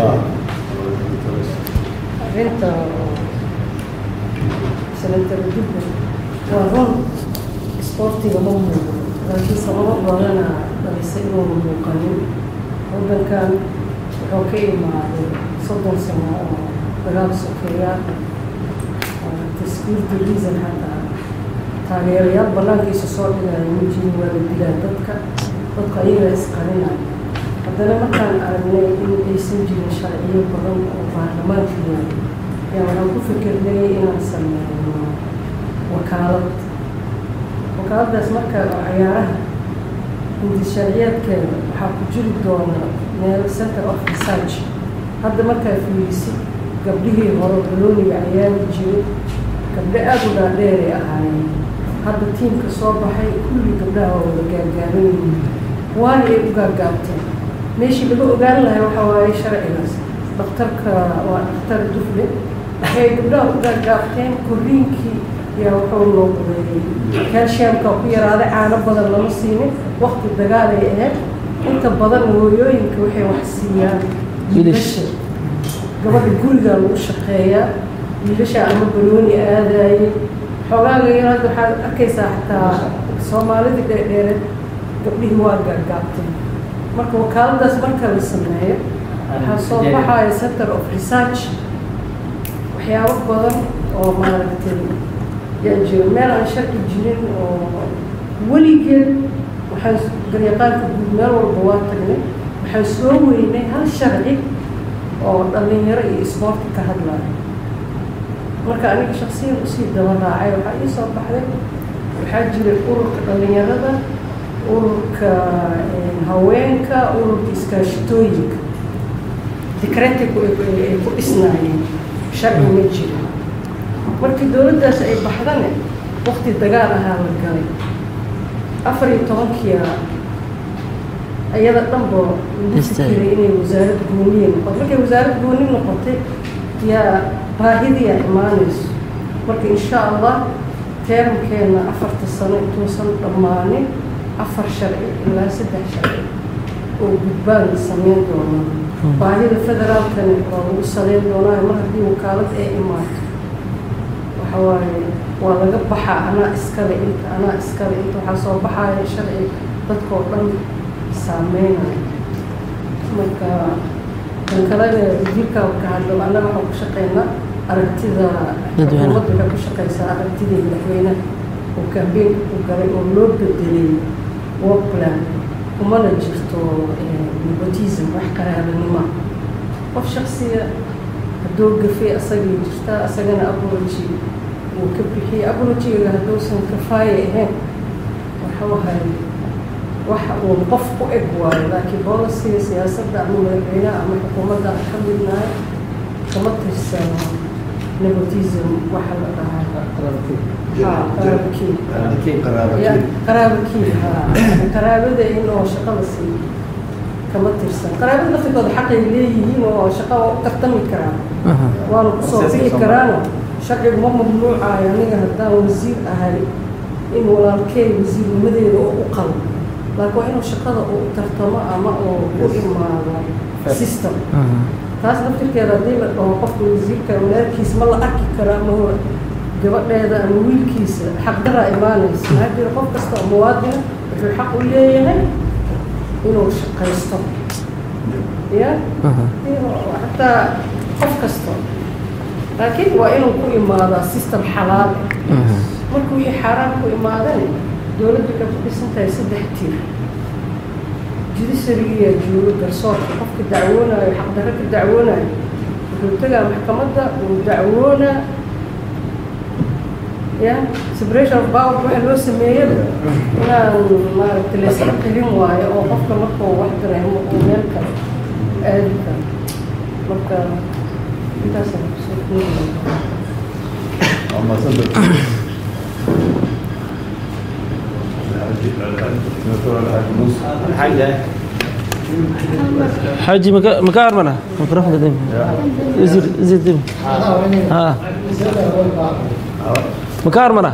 arrinta sanadara jubba waa run isboortiga ma muuqdo laakiin sababo badana dhalisay inuuna muuqanin waddankan wuxuu ka imaaday soddon sano oo dagaal sokeeya taskuurta reason hadda taageerayaal bannaankiisa soo dhigaya ma jirin waa la dilaa dadka dadku ayaga isqarinaya haddana markaan aragnay in aysan jirin sharciyo badan oo baarlamaanka yahay yaa waxaan ku fikirnay inaan sameyno wakaalad wakaaladaas marka cayaaraha hindi sharciyeedkeeda waxaa ku jiri doona meel center of research hadda markaa fiirisid gabdhihii hore balooniga ayaani jiray gabdho aada u dhaadheeray ahaayeen hadda tiimka soo baxay kulli gabdhaha waa wada gaagaaban yihiin waana ay u gaagaabteen meeshii laga ogaan lahay waxaa waaye sharcigaas dhakhtarka waa dhakhtar dufle waxay gabdhaha u gaagaabteen korriinkii yaa wuxuu noqday calciumka ku yaraaday caano badan lama siinin waqti dagaal ay ahayd inta badan hooyooyinka waxay wax siiyaan wiilasha gabadha gurigaa lagu shaqeeyaa wiilasha ama banooni aadaayay xoogaaga yar hadda waxaad arkaysaa xataa soomaalidii dheerdheereed gabdhihii waa gaagaabtay marka wakaaladaas marka la sameeyo waxaa soo baxaya center of research waxyaabo badan oo maaragtay yaa jiro meel aan sharci jirin oo weligeed waxaan garyaqaanka guud meel walba waa tagnay waxaan soo weynay hal sharci oo dhallinyaro iyo isboorti ka hadlaya marka aniga shaksiyan usii daba raacay waxaa ii soo baxday waxaa jiray ururka dhallinyarada ururka haweenka ururka iskaashitooyinka dikreetiku ay ku dhisnaayeen sharci ma jiro markii dowladdaas ay baxdane waqti dagaal ahaa la galay afar iyo tobankiia iyada dhanba lagu fikiray inay wasaarad gooniye noqoto markay wasaarad gooni noqotay yaa baahidiyaa imaanayso marka insha allah teeramkeena afarta sano intuusan dhammaanin afar sharci ilaa saddex sharci oo gudbaan sameyn doonaa baahida federaalkani waa lagu saleyn doonaa mar haddii wakaalad ay imaato waxa waaye waa laga baxaa anaa iskale inta anaa iskale inta waxaa soo baxaya sharci dadkoo dhan saameynaya marka kan kalena wasiirka ka hadlo annaga waxaan ku shaqeynaa aragtida xukuumadda waxay ku shaqeysaa aragtidii madaxweynaha oo kambeynka ku galay oo loo bedelay work plan kumana jirto nepotism wax qaraabanima qof shaksiya hadduu gafay asagay jirtaa asagana apology uu ka bixiyey apologyga hadduusan kafaaye ahayn waxuu ahay waxa uu qof ku eg waayo laakiin bolisiga siyaasadda ama madaxweynaha ama xukuumadda aan ka midnahay kama tirsano nepotism waxa la dhahaa qaraabkii qaraabakii qaraabada in oo shaqada siiyo kama tirsan qaraabada laftirkooda xaqay leeyihiin oo shaqo waa u tartami karaan waana kusoo bixi karaano sharcigu ma mamnuucayo aniga haddaan wasiir ahay in walaalkey wasiirnimadeeda oo u qalo laakiin waa inuu shaqada uu tartamo ama uu ku imaado system taas laftirkeeda haddii la dhaho qofka wasiirka walaalkiisa ma la arki karo ama hor gabadheeda ama wiilkiisa xaqdaraa imaanaysa maxaa jira qof kasta oo muwaadina wuxuu xaq u leeyahay inuu shaqaysto ya xataa qof kasta laakiin waa inuu ku imaadaa system xalaal marka wixii xaaraan ku imaadeen dowladdu waxay ku dhisan tahay saddex tiir judiciarygiyaa joogo garsoorka qofka dacwoonayo xaqdarro ka dacwoonayo wuxuu tegaa maxkamadda uu dacwoonaa ya separation of power waxa loo sameeyaba inaan maaragta layska qilin waayo oo qofka markuu wax dareemo uu meel kale aadi karo marka intaasaan kusoo koobi حاجي مكا مكا أرمنا ميكروفون قديم وزير وزير ديم ها مكا أرمنا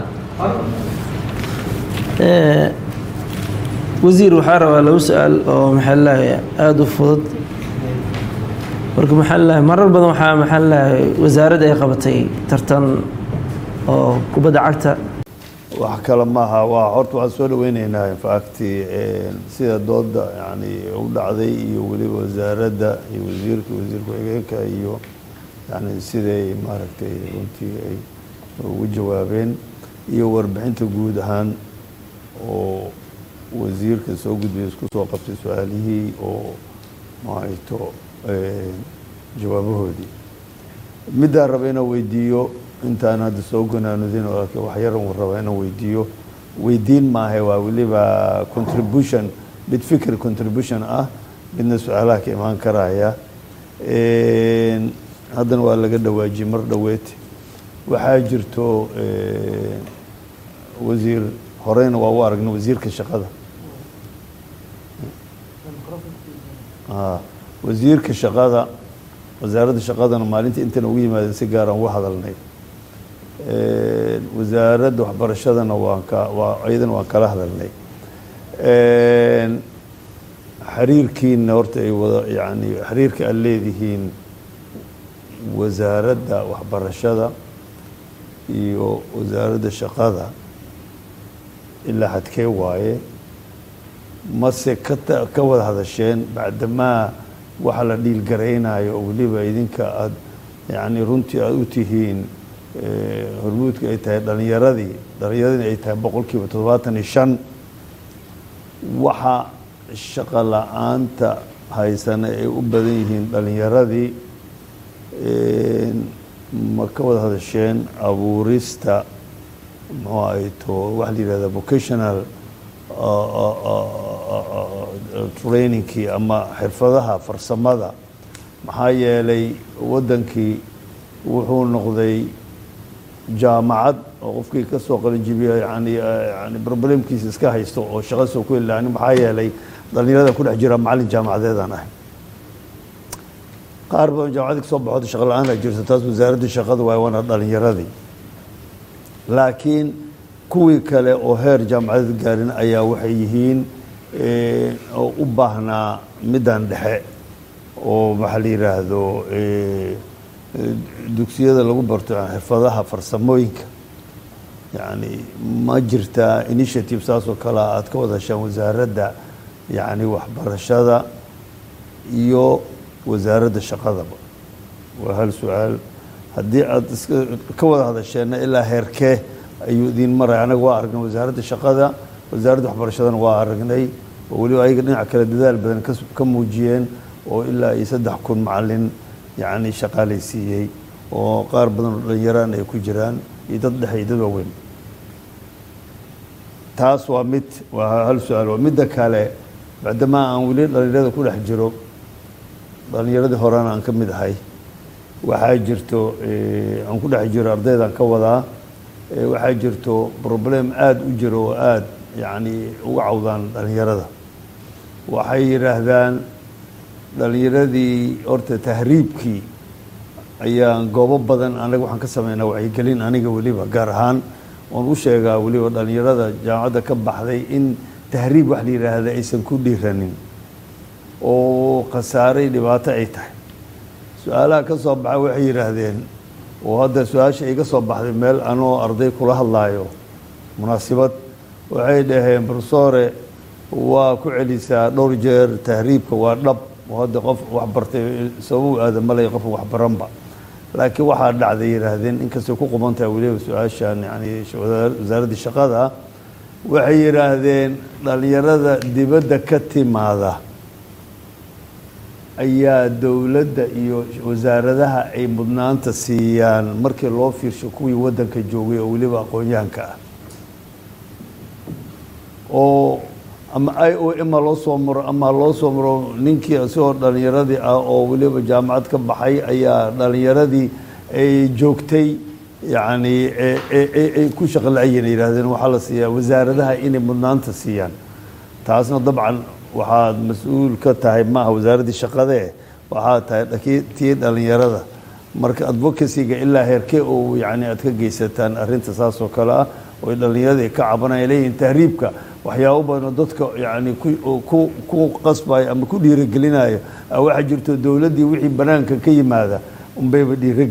إيه وزير وحارة لو سأل أو محله آدو فضد marka maxaa lahay marar badan waxaa maxaa lahay wasaaradda ay qabatay tartan oo kubadda cagta wax kale maaha waa horta waxaan soo dhaweyneynaa infacti sida dooda yani u dhacday iyo weliba wasaaradda iyo wasiirka wasiir ku-xigeenka iyo yani siday maaragtay runtii ay ugu jawaabeen iyo warbixinta guud ahaan oo wasiirka soo gudbiyay isku soo qabtay su-aalihii oo mahayto jawaabahoodii midaan raba inaan weydiiyo intaan hadda soo gonaanudin laakiin wax yaran uu raba inaan weydiiyo weydiin maahe waa weliba contribution mid fikir contribution ah midna su-aalaha ka imaan karaya haddana waa laga dhawaajiyey mar dhoweed waxaa jirto wasiir horeyna waa u aragnay wasiirka shaqada wasiirka shaqada wasaaradda shaqadana maalinta intana ugu yimaadeen si gaaraan uga hadalnay wasaaradda waxbarashadana waan ka waa iyadana waan kala hadalnay xiriirkiina horta ay wada yani xiriirka aad leedihiin wasaaradda waxbarashada iyo wasaaradda shaqada ilaa xadkee waaye mase ka ka wada hadasheen bacdamaa waxa la dhiilgaraynayo oo weliba idinka aada yani runtii aada u tihiin hormuudka ay tahay dhalinyaradii dhalinyaradina ay tahay boqol kiiba toddobaatan iyo shan waxa shaqo la-aanta haysana ay u badan yihiin dhalinyaradii ma ka wada hadasheen abuurista muxuu ahay to waxa la yihahda vocational trainingkii ama xirfadaha farsamada maxaa yeelay waddankii wuxuu noqday jaamacad oo qofkii ka soo qalinjibiya yani yani problemkiisa iska haysto oo shaqo soo ku helaani maxaa yeelay dhalinyarada ku dhex jira macallin jaamacadeedaan ahay qaar badan jaamacadii kasoo baxooda shaqo la-aan a jirto taas wasaaradda shaqada waay waana dhalinyaradii laakiin kuwii kale oo heer jaamacadeed gaarin ayaa waxay yihiin oo u baahnaa middan dhexe oo maxaa la yidhaahdo dugsiyada lagu barto xirfadaha farsamooyinka yani ma jirtaa initiative saas oo kale aad ka wada heshaan wasaaradda yani waxbarashada iyo wasaaradda shaqadaba waa hal su-aal haddii aada iska ka wada hadasheenna ilaa heerkee ayuu idiin maraya anaga waa aragnay wasaaradda shaqada wasaaradda waxbarashadana waa aragnay oo weliba ayaga dhinac kale dadaal badan ka muujiyeen oo ilaa iyo saddex kun macalin yacni shaqaalaysiiyey oo qaar badan oo dhalinyaraan ay ku jiraan iyo dad dhexe iyo dad waaweyn taas waa mid waa hal su-aal waa midda kale bacdamaa aan weli dhalinyarada ku dhex jiro dhalinyaradii horena aan ka mid ahay waxaa jirto aan ku dhex jiro ardaydaan ka wadaa waxaa jirto problem aada u jiro oo aada yacni uga cawdaan dhalinyarada waxay yidhaahdaan dhalinyaradii horta tahriibkii ayaan goobo badan anaga waxaan ka sameynaa wacyigelin aniga weliba gaar ahaan oon u sheegaa weliba dhalinyarada jaamacadda ka baxday in tahriib wax la yidhaahda aysan ku dhiiranin oo khasaaray dhibaato ay tahay su-aalaha ka soo baxa waxay yidhaahdeen oo hadda su-aasha iga soo baxday meel anoo arday kula hadlaayo munaasibad waxay dhaheen brofesore waa ku celisaa dhowr jeer tahriibka waa dhab oo hadda qof wax bartay sabab aada malay qof wax baranba laakiin waxaa dhacday yidhaahdeen inkastay ku quban tahay weliba su-aashan yani wasaaraddii shaqada waxay yidhaahdeen dhalinyarada dibadda ka timaada ayaa dowladda iyo wasaaradaha ay mudnaanta siiyaan markii loo fiirsho kuwii waddanka joogay oo weliba aqoon-yahanka ah oo ama i o ma loo soo maro ama loo soo maro ninkii isagoo dhalinyaradii ah oo weliba jaamacad ka baxay ayaa dhalinyaradii ay joogtay yacni ay ku shaqo la-ayana yidhahdeen waxaa la siiyaa wasaaradaha inay mudnaanta siiyaan taasna dabcan waxaad mas-uul ka tahay maaha wasaaraddii shaqadee waxaad tahay tii dhalinyarada marka advocacyga ilaa heerkee oo yani aad ka geysataan arrinta saas oo kale ah oo dhalinyaradii ka cabanaya leeyihiin tahriibka waxyaabo badanoo dadka yani ku qasbayo ama ku dhiirogelinayo waxaa jirto dowladdii wixii banaanka ka yimaada unbayba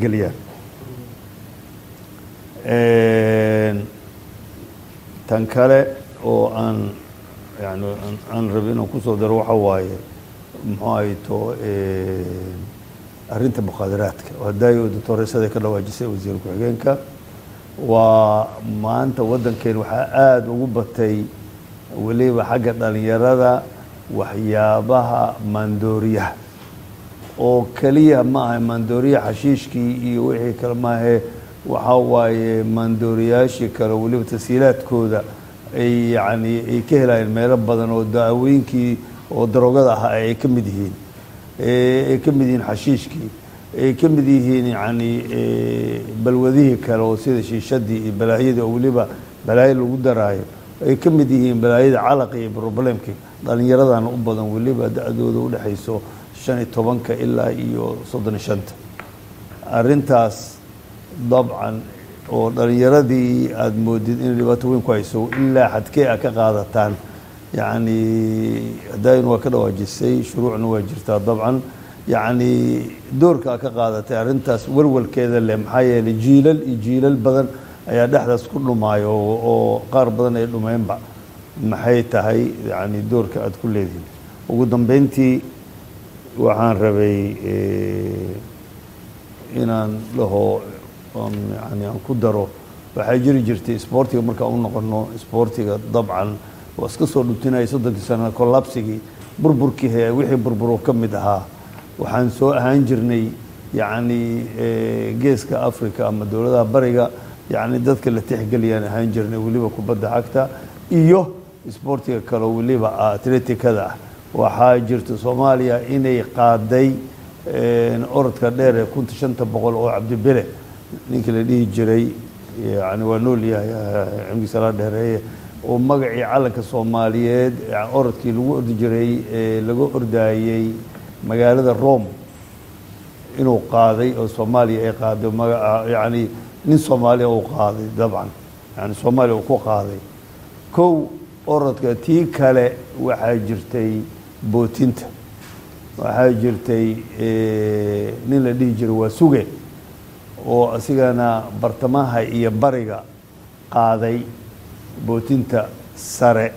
dhiirogeliyaan tan kale oo aan yani aan rabi inaan kusoo daro waxa waaye muxuu ahayto arrinta muqaadaraadka oo hadaayo doctoreysada ka dhawaajisay wasiir ku-xigeenka waa maanta waddankeen waxaa aada ugu batay weliba xagga dhalinyarada waxyaabaha maandooriyaha oo keliya ma aha maandooriyaha xashiishkii iyo wixii kale maahe waxaa waaye maandooriyaashii kale weliba tasiilaadkooda ay yani ay ka helayeen meelo badan oo daawooyinkii oo daroogada ahaa ay ka mid yihiin ay ka mid yihiin xashiishkii ay ka mid yihiin yani balwadihii kale oo sida shiishadii iyo balaayadii oo weliba balaayo lagu daraayo ay ka mid yihiin balaayada calaqa iyo problemkii dhalinyaradana u badan weliba da-dooda udhexayso shan iyo tobanka ilaa iyo soddon iyo shanta arrintaas dabcan oo dhalinyaradii aada moodid inay dhibaato weyn ku hayso ilaa xadkee a ka qaadataan yacni hadaayin waa ka dhawaajisay shuruucna waa jirtaa dabcan yacni doorka a ka qaadatay arrintaas walwalkeeda leh maxaa yeelay jiilal iyo jiilal badan ayaa dhexdaas ku dhumaayo oo qaar badan ay dhumeenba maxay tahay yani doorka aada ku leedihin ugu dambeyntii waxaan rabay inaan dhaho yani aan ku daro waxaa jiri jirtay isboortiga markaan u noqono isboortiga dabcan waa iska soo dhutinaya soddonkii sana collapsigii burburkii he wixii burburo ka mid ahaa waxaan soo ahaan jirnay yacni geeska africa ama dowladaha bariga yacni dadka la tixgeliyaan ahaan jirnay weliba kubadda cagta iyo isboortiga kale weliba atleticada ah waxaa jirta soomaaliya inay qaaday orodka dheer ee kunta shanta boqol oo cabdibile ninkii la dhihi jiray yani waa nool yahay cimrigiisa la dheereeye oo magacii calanka soomaaliyeed orodkii lagu ordi jiray laga ordaayey magaalada rome inuu qaaday oo soomaaliya ay qaaday maga yani nin soomaaliya uu qaaday dabcan yani soomaaliya uu ku qaaday kow orodka tii kale waxaa jirtay bootinta waxaa jirtay nin la dhihi jiray waa suge oo asigana bartamaha iyo bariga qaaday bootinta sare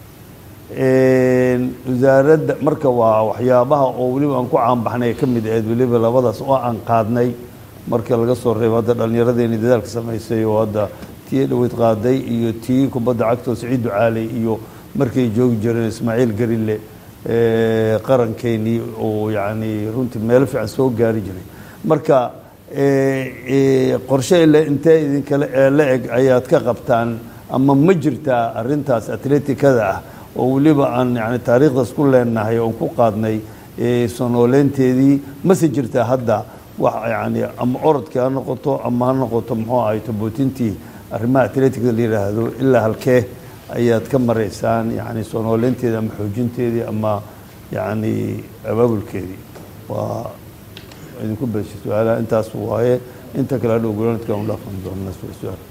wasaaradda marka waa waxyaabaha oo weliba aan ku caanbaxnay ka mid ahayd weliba labadaas oo aan qaadnay marka laga soo reebo hadda dhallinyaradeeni dadaalka samaysay oo hadda tii dhaweyd qaaday iyo tii kubadda cagtoo siciid ducaaley iyo markay joogi jireen ismaaciil garille qarankeenii oo yacni runtii meelo fiican soo gaari jiray marka qorshe ile intee idinkale la eg ayaad ka qabtaan ama ma jirtaa arrintaas atleticada ah oo weliba aan yani taariikhdaas ku leenahay oon ku qaadnay sonooleynteedii mase jirtaa hadda wax yani ama orodkii ha noqoto ama ha noqoto muxuu ahay tobootintii arrimaha atleticada la yidhaahdo ilaa halkee ayaad ka maraysaan yani sonooleynteedii ama xoojinteedii ama yacni abaabulkeedii waa idinku beeshay su-aalaha intaas waaye inta kale hadhow gulanadka aan u dhaafan doonaa su-aal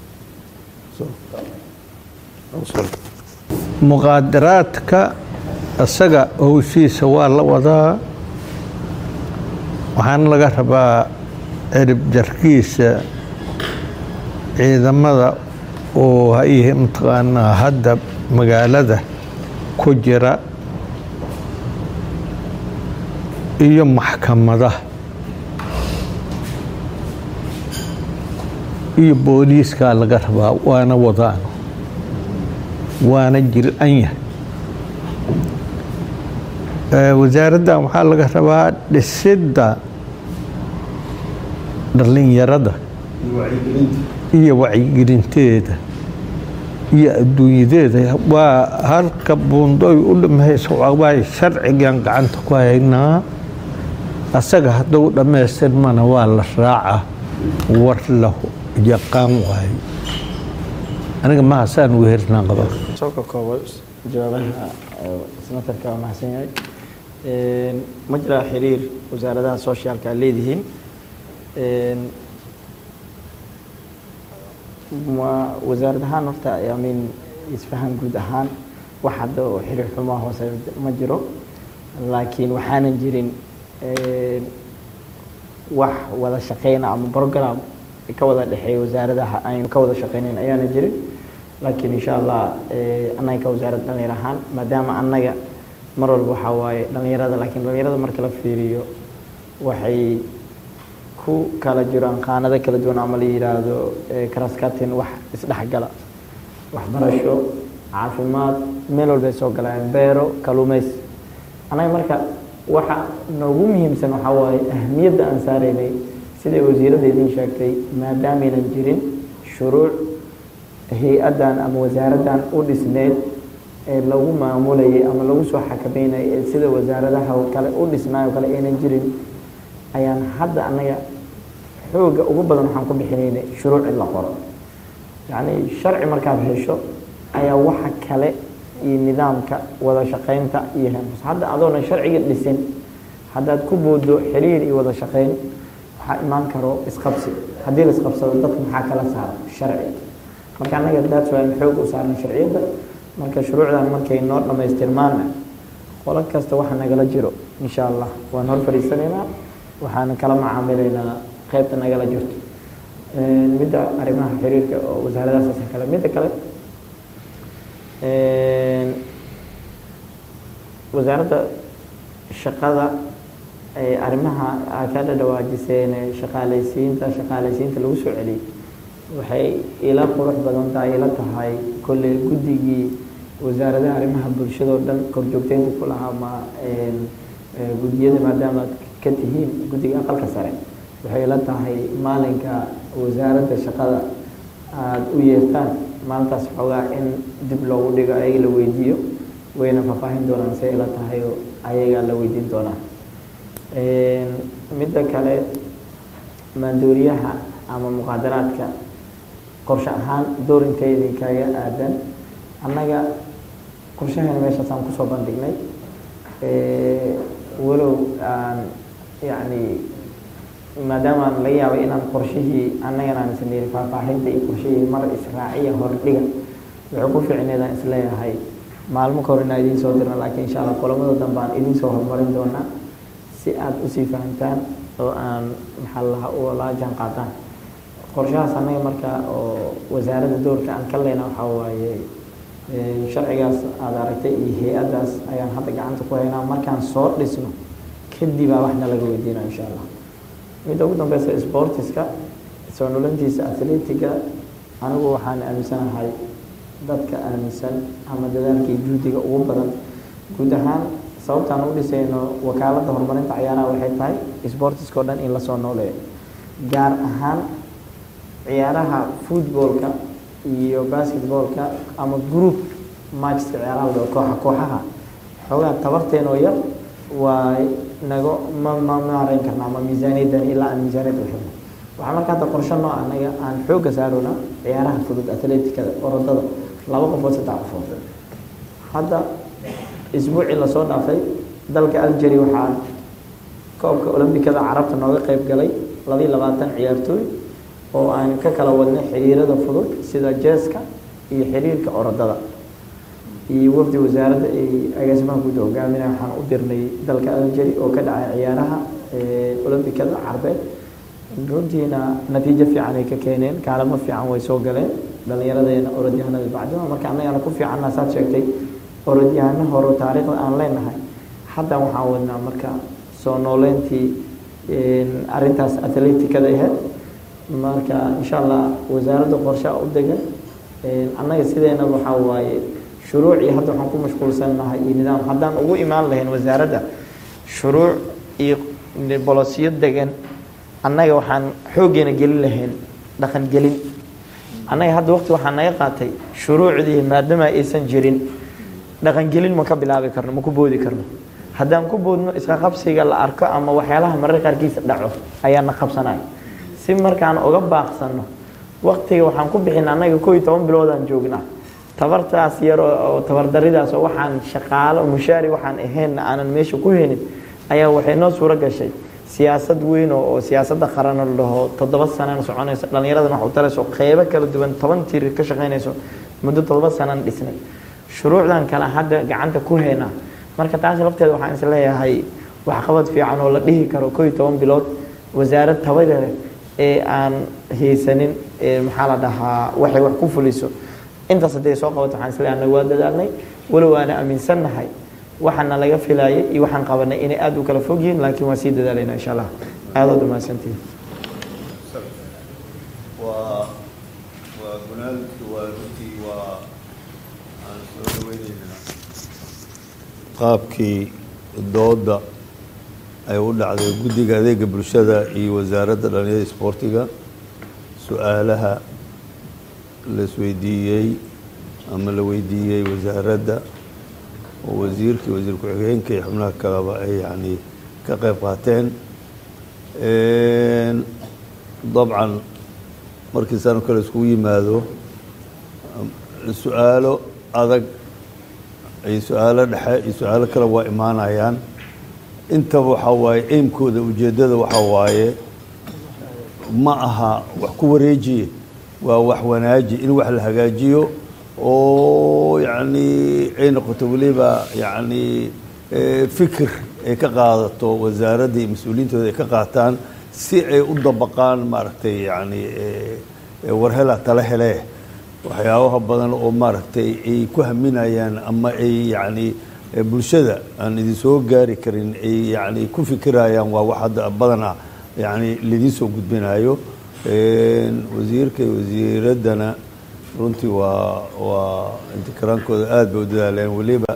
muqaadaraadka isaga howshiisa waa la wadaa waxaana laga rabaa cirib jarkiisa ciidamada oo hayihi mataqaanaa hadda magaalada ku jira iyo maxkamadaha iyo booliiskaa laga rabaa waana wadaan waana jil-an yahay wasaaraddan waxaa laga rabaa dhisidda dhallinyarada iyo wacyigelinteeda iyo adduunyadeeda waa halka buundoy u dhammaysa waay sharcigan gacanta ku haynaa asaga hadduu dhammaystirmana waa la raaca war la yaqaan waayo aniga mahasaan weherna qaba soo ka koobo jawaabaha senatarka waa mahadsan yahay ma jiraa xiriir wasaaradaha socialka aad leedihiin ma wasaarad ahaan horta I mean isfahan guud ahaan wax hadda oo xiriir xumaa hoose ma jiro laakiin waxaanan jirin wax wada shaqeyna ama program ka wada dhexeeya wasaaradaha aynu ka wada shaqeynayn ayaana jirin laakiin insha allah annaga ka wasaarad dhalinyar ahaan maadaama annaga mar walba waxaa waaye dhalinyarada laakiin dhalinyarada marka la fiiriyo waxay ku kala jiraan qaanado kala duwan ama la yidhaahdo karaskatin wax isdhexgala waxbarasho caafimaad meel walbay soo galaan beero kaluumaysi annaga marka waxa noogu muhiimsan waxaa waaye ahmiyadda aan saaraynay siday wasiiradda idiin sheegtay maadaamaynan jirin shuruuc hay-addan ama wasaaraddan u dhisneed ee lagu maamulayay ama lagu soo xakameynayay ee sida wasaaradaha kale u dhisnaayo kale aynan jirin ayaan hadda annaga xooga ugu badan waxaan ku bixinaynay shuruuc in la qoro yacni sharci markaad hesho ayaa waxa kale iyo nidaamka wada shaqaynta iyo hemus hadda adoona sharciga dhisin haddaad ku boodo xiriir iyo wada shaqayn waxaa imaan karo isqabsi haddii la isqabsado dadka maxaa kala saara sharci marka annaga daats waa in xoog u saarna sharciyadda marka shuruucdan markay noo dhammaystirmaana qolo kasta waxa nagala jiro insha allah waan hor fadhiisanaynaa waxaan kala macaamilaynaa qaybta nagala jirto midda arrimaha xiriirka oo wasaaradahaas kale midda kale wasaaradda shaqada arrimaha aad ka dhadhawaajiseen shaqaalaysiinta shaqaalaysiinta lagu soo celiyey waxay ila qurux badan tahay ila tahay kolley guddigii wasaaradaha arrimaha bulshada oo dhan korjoogteynta ku lahaa ma guddiyada maadaama aad ka tihiin guddiga aqalka sare waxay ila tahay maalinka wasaaradda shaqada aada u yeertaan maalintaas xoogaa in dib loogu dhigo ayaga la weydiiyo wayna faahfaahin doonaan say ila tahay oo ayagaa la weydiin doonaa midda kale maandooriyaha ama muqaadaraadka qorshe ahaan door inteydii kaga aadan annaga qorshaheena meeshaasaan kusoo bandhignay walow aan yacni maadaama aan laga yaabay inaan qorshihii annagana aan sameeyey faahfaahinta iyo qorshihii mar israaciya hordhiga wuxuu ku fiicneedaan isleeyahay maalmo ka hor inaan idiin soo dirna laakiin insha allah kulamada dambe aan idiin soo horumarin doonaa si aad usii fahamtaan oo aan maxaa lahaa u la jaan qaadaan qorshahaas annaga marka oo wasaaradda doorka aan ka leyna waxaa waaye sharcigaas aada aragtay iyo hay-addaas ayaan hadda gacanta ku haynaa markaan soo dhisno kadibaa waxna laga weydiinaa insha allah midda ugu dambeysa sportiska soo nulantiisa athletiga anigu waxaan aaminsanahay dadka aaminsan ama dadaalkii juhdiga ugu badan guud ahaan sababtaan u dhisayno wakaaladda horumarinta cayaaraha waxay tahay sportiska o dhan in lasoo nooleeyo gaar ahaan ciyaaraha footballka iyo basketballka ama group matchka ciyaaraha la kooxa kooxaha xoogaa tabarteenoo yar waa nago ma ma maareyn karna ama miisaaniyaddan ilaa aan miisaaniyadda uxirno waxaa marka hadda qorshe noo anaga aan xoogga saarona ciyaaraha fudud atleticada orodada laba qofood saddex qofood hadda isbuucii lasoo dhaafay dalka algeri waxaa koobka olombikada carabta nooga qayb galay labiiyo labaatan ciyaartooy oo aan ka kala wadnay xiriirada fudud sida jeeska iyo xiriirka orodada iyo wafdi wasaaradda ay agaasimaha guud hogaaminaya waxaan u dirnay dalka algeri oo ka dhacay ciyaaraha olombikada carbeed runtiina natiijo fiican ay ka keeneen kaalamo fiican way soo galeen dhallinyaradeena orodyahanada bacdima marka annagana ku fiicanna saad sheegtay orodyahano hore taariikhda aan leenahay hadda waxaan wadnaa marka soo nooleyntii arintaas atleticada ahayd marka insha allah wasaaradda qorshaa u degan annaga sideenaba waxaa waaye shuruucii hadda waxaan ku mashquulsannahay iyo nidaam haddaan ugu imaan lahayn wasaaradda shuruuc iyo bolosiyo degan annaga waxaan xooggeena gelin lahayn dhaqan gelin annaga hadda waqti waxaa naga qaatay shuruucdii maadaama aysan jirin dhaqan gelin ma ka bilaabi karno ma ku boodi karno haddaan ku boodno iska qabsiga la arko ama waxyaalaha marar qaarkiisa dhaco ayaa na qabsanaya si markaan uga baaqsano waqtiga waxaan ku bixin annaga koo iyo toban biloodaan joognaa tabartaas yar oo tabardaridaas oo waxaan shaqaalo mushaari waxaan ahaynna aanan meesha ku helin ayaa waxay noo suuro gashay siyaasad weyn oo siyaasadda qaran la dhaho toddoba sanana soconayso dhallinyaradan wax u talayso qeybo kala duwan toban tir ka shaqaynayso muddo toddoba sanan dhisnay shuruucdan kale hadda gacanta ku haynaa marka taas lafteeda waxaan is leeyahay waxqabad fiican oo la dhihi karo koo iyo toban bilood wasaarad tabada leh ee aan haysanin maxaa la dhahaa waxay wax ku fuliso intaas hadday soo qabato waxaan is leeyahay waa dadaalnay walow aana aaminsannahay waxaana laga filaayay iyo waxaan qabanay inay aada u kala fog yihiin laakiin waan sii dadaalayna insha allah aadaad umahadsantihin waa waa gunaadki waa runtii waa aan soo dhaweyneynaa qaabkii dooda ay u dhacday guddiga adeega bulshada iyo wasaaradda dhalinyarada isboortiga su-aalaha la isweydiiyey ama la weydiiyey wasaaradda oo wasiirkii wasiir ku-xigeenka iyo xubnaha kaleba ay yani ka qayb qaateen dabcan markii sano kale iskugu yimaado su-aalo adag iyo su-aalo dhexe iyo su-aalo kale waa imaanayaan intaba waxaa waaye aimkooda ujeeddada waxaa waaye ma aha wax ku wareejiye waa wax wanaaji in wax la hagaajiyo oo yacni ay noqoto weliba yacni fikir ay ka qaadato wasaaradda iyo mas-uuliyiintooda ay ka qaataan si ay u dabaqaan maaragtay yacni warhela tala helee waxyaabaha badan oo maaragtay ay ku haminayaan ama ay yacni bulshada aan idin soo gaari karin ay yacni ku fikirayaan waa wax hadda badan ah yacni laidiin soo gudbinayo wasiirka iyo wasiiraddana runtii waa waa intikaraankooda aada bay u dadaaleen weliba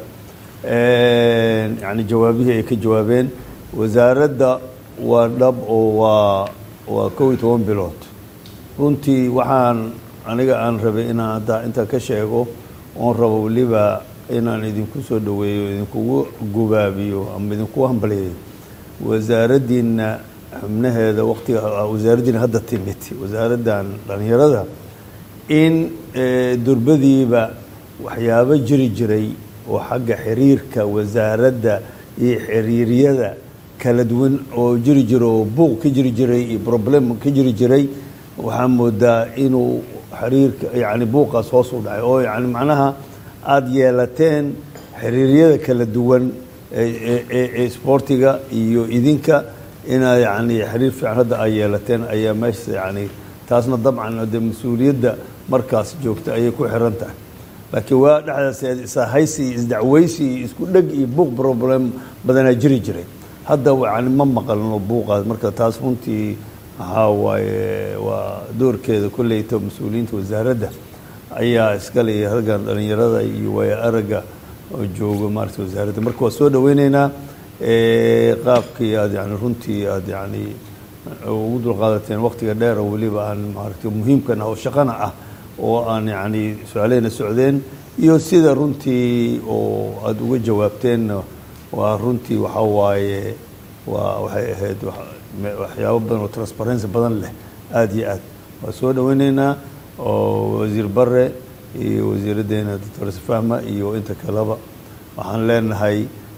yani jawaabihii ay ka jawaabeen wasaaradda waa dhab oo waa waa kow iyo toban bilood runtii waxaan aniga aan rabay inaan hadda intaa ka sheego oon rabo weliba inaan idinku soo dhaweeyo idinkugu gubaabiyo ama idinku hambaliyo wasaaraddiina xubnaheeda waqtiga wasaaraddiina hadda timid wasaaraddan dhalinyarada in durbadiiba waxyaabo jiri jiray oo xagga xiriirka wasaaradda iyo xiriiryada kala duwan oo jiri jira oo buuq ka jiri jiray iyo problem ka jiri jiray waxaa moodaa inuu xiriirka yani buuqaas hoos u dhacay oo yani macnaha aada yeelateen xiriiryada kala duwan ee isboortiga iyo idinka inaad yani xiriir fiican hadda ay yeelateen ayaa meesha yani taasna dabcan de mas-uuliyadda markaas joogta ayay ku xiran tahay laakiin waa dhexdaas ishaysi iyo isdacweysi iyo isku dheg iyo buuq problem badanaa jiri jiray hadda yani ma maqalno buuqaas marka taas runtii waxaa waaye waa doorkeeda kolleyta mas-uuliyiinta wasaaradda ayaa iskale halgan dhalinyarada iyo waaya aragga oo joogo maarata wasaaradda marka waa soo dhaweyneynaa qaabkii aad yani runtii aad yani ugu dulqaadateen waqtiga dheer oo weliba aan maaragtay muhiimkan ah oo shaqana ah oo aan yani su-aaleyna socdeen iyo sida runtii oo aada uga jawaabteen waa runtii waxaa waaye waa waxay ahayd waxyaabo badan oo transparency badan leh aada iyo aad waa soo dhaweyneynaa oo wasiir bare iyo wasiiraddeena doctor sfahma iyo inta kaleba waxaan leenahay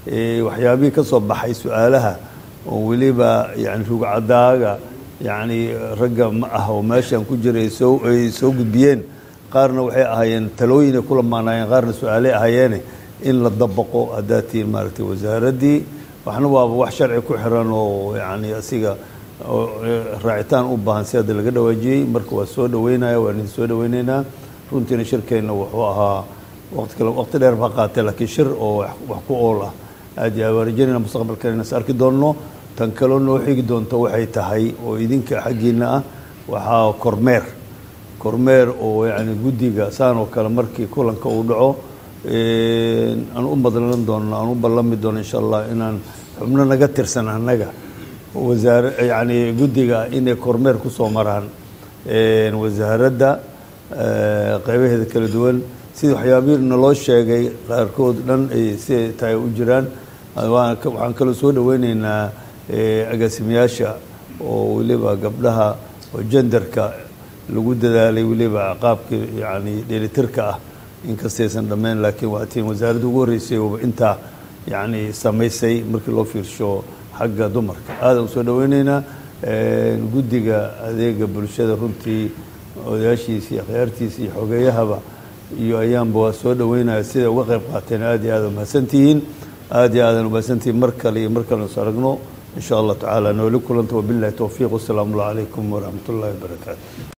waxyaabihii ka soo baxay su-aalaha oo weliba yani rugcadaaga yani ragga ma ah oo meeshan ku jira ay soo ay soo gudbiyeen qaarna waxay ahaayeen talooyin ay ku lamaanaayeen qaarna su-aaley ahaayeene in la dabaqo haddaad tihiin maaragtay wasaaraddii waxna waaba wax sharci ku xiran oo yani asiga raacitaan u baahan si hadda laga dhawaajiyey marka waa soo dhaweynaya waan idin soo dhaweyneynaa runtiina shirkeenna wuxuu ahaa waqti kale waqti dheer ba qaatay laakiin shir oo wax ku ool ah aad iyo aad waan rajaynayna mustaqbalkan inas arki doonno tan kaloo noo xigi doonto waxay tahay oo idinka xaggiina ah waxaa kormeer kormeer oo yani guddiga saan oo kale markii kulanka uu dhaco aan u madlan doono aan u ballami doono insha allah inaan xubno naga tirsan annaga wasaare yani guddiga inay kormeer ku soo maraan wasaaradda qeybaheeda kala duwan sida waxyaabihii naloo sheegay qaarkood dhan ay si tahay u jiraan waxaan kaloo soo dhaweyneynaa agaasimayaasha oo weliba gabdhaha oo jenderka lagu dadaalay weliba qaabkii yani dheelitirka ah inkastaysan dhammayn laakiin waa tiin wasaaradda ugu horreysay ooba intaa yani samaysay markii loo fiirsho xagga dumarka aadaan usoo dhaweyneynaa guddiga adeega bulshada runtii odayaashiisa iyo akhyaartiisa iyo xogeeyahaba iyo ayaanba waa soo dhaweynaya siday uga qayb qaateen aad iyo aad umahadsantihiin aad iyo aadan umahadsantihiin mar kale iyo mar kale is aragno in sha allah tacaala nooli kulanta wabillahi towfiiq wasalaamu allah calaykum waraxmat ullahi wabarakaatu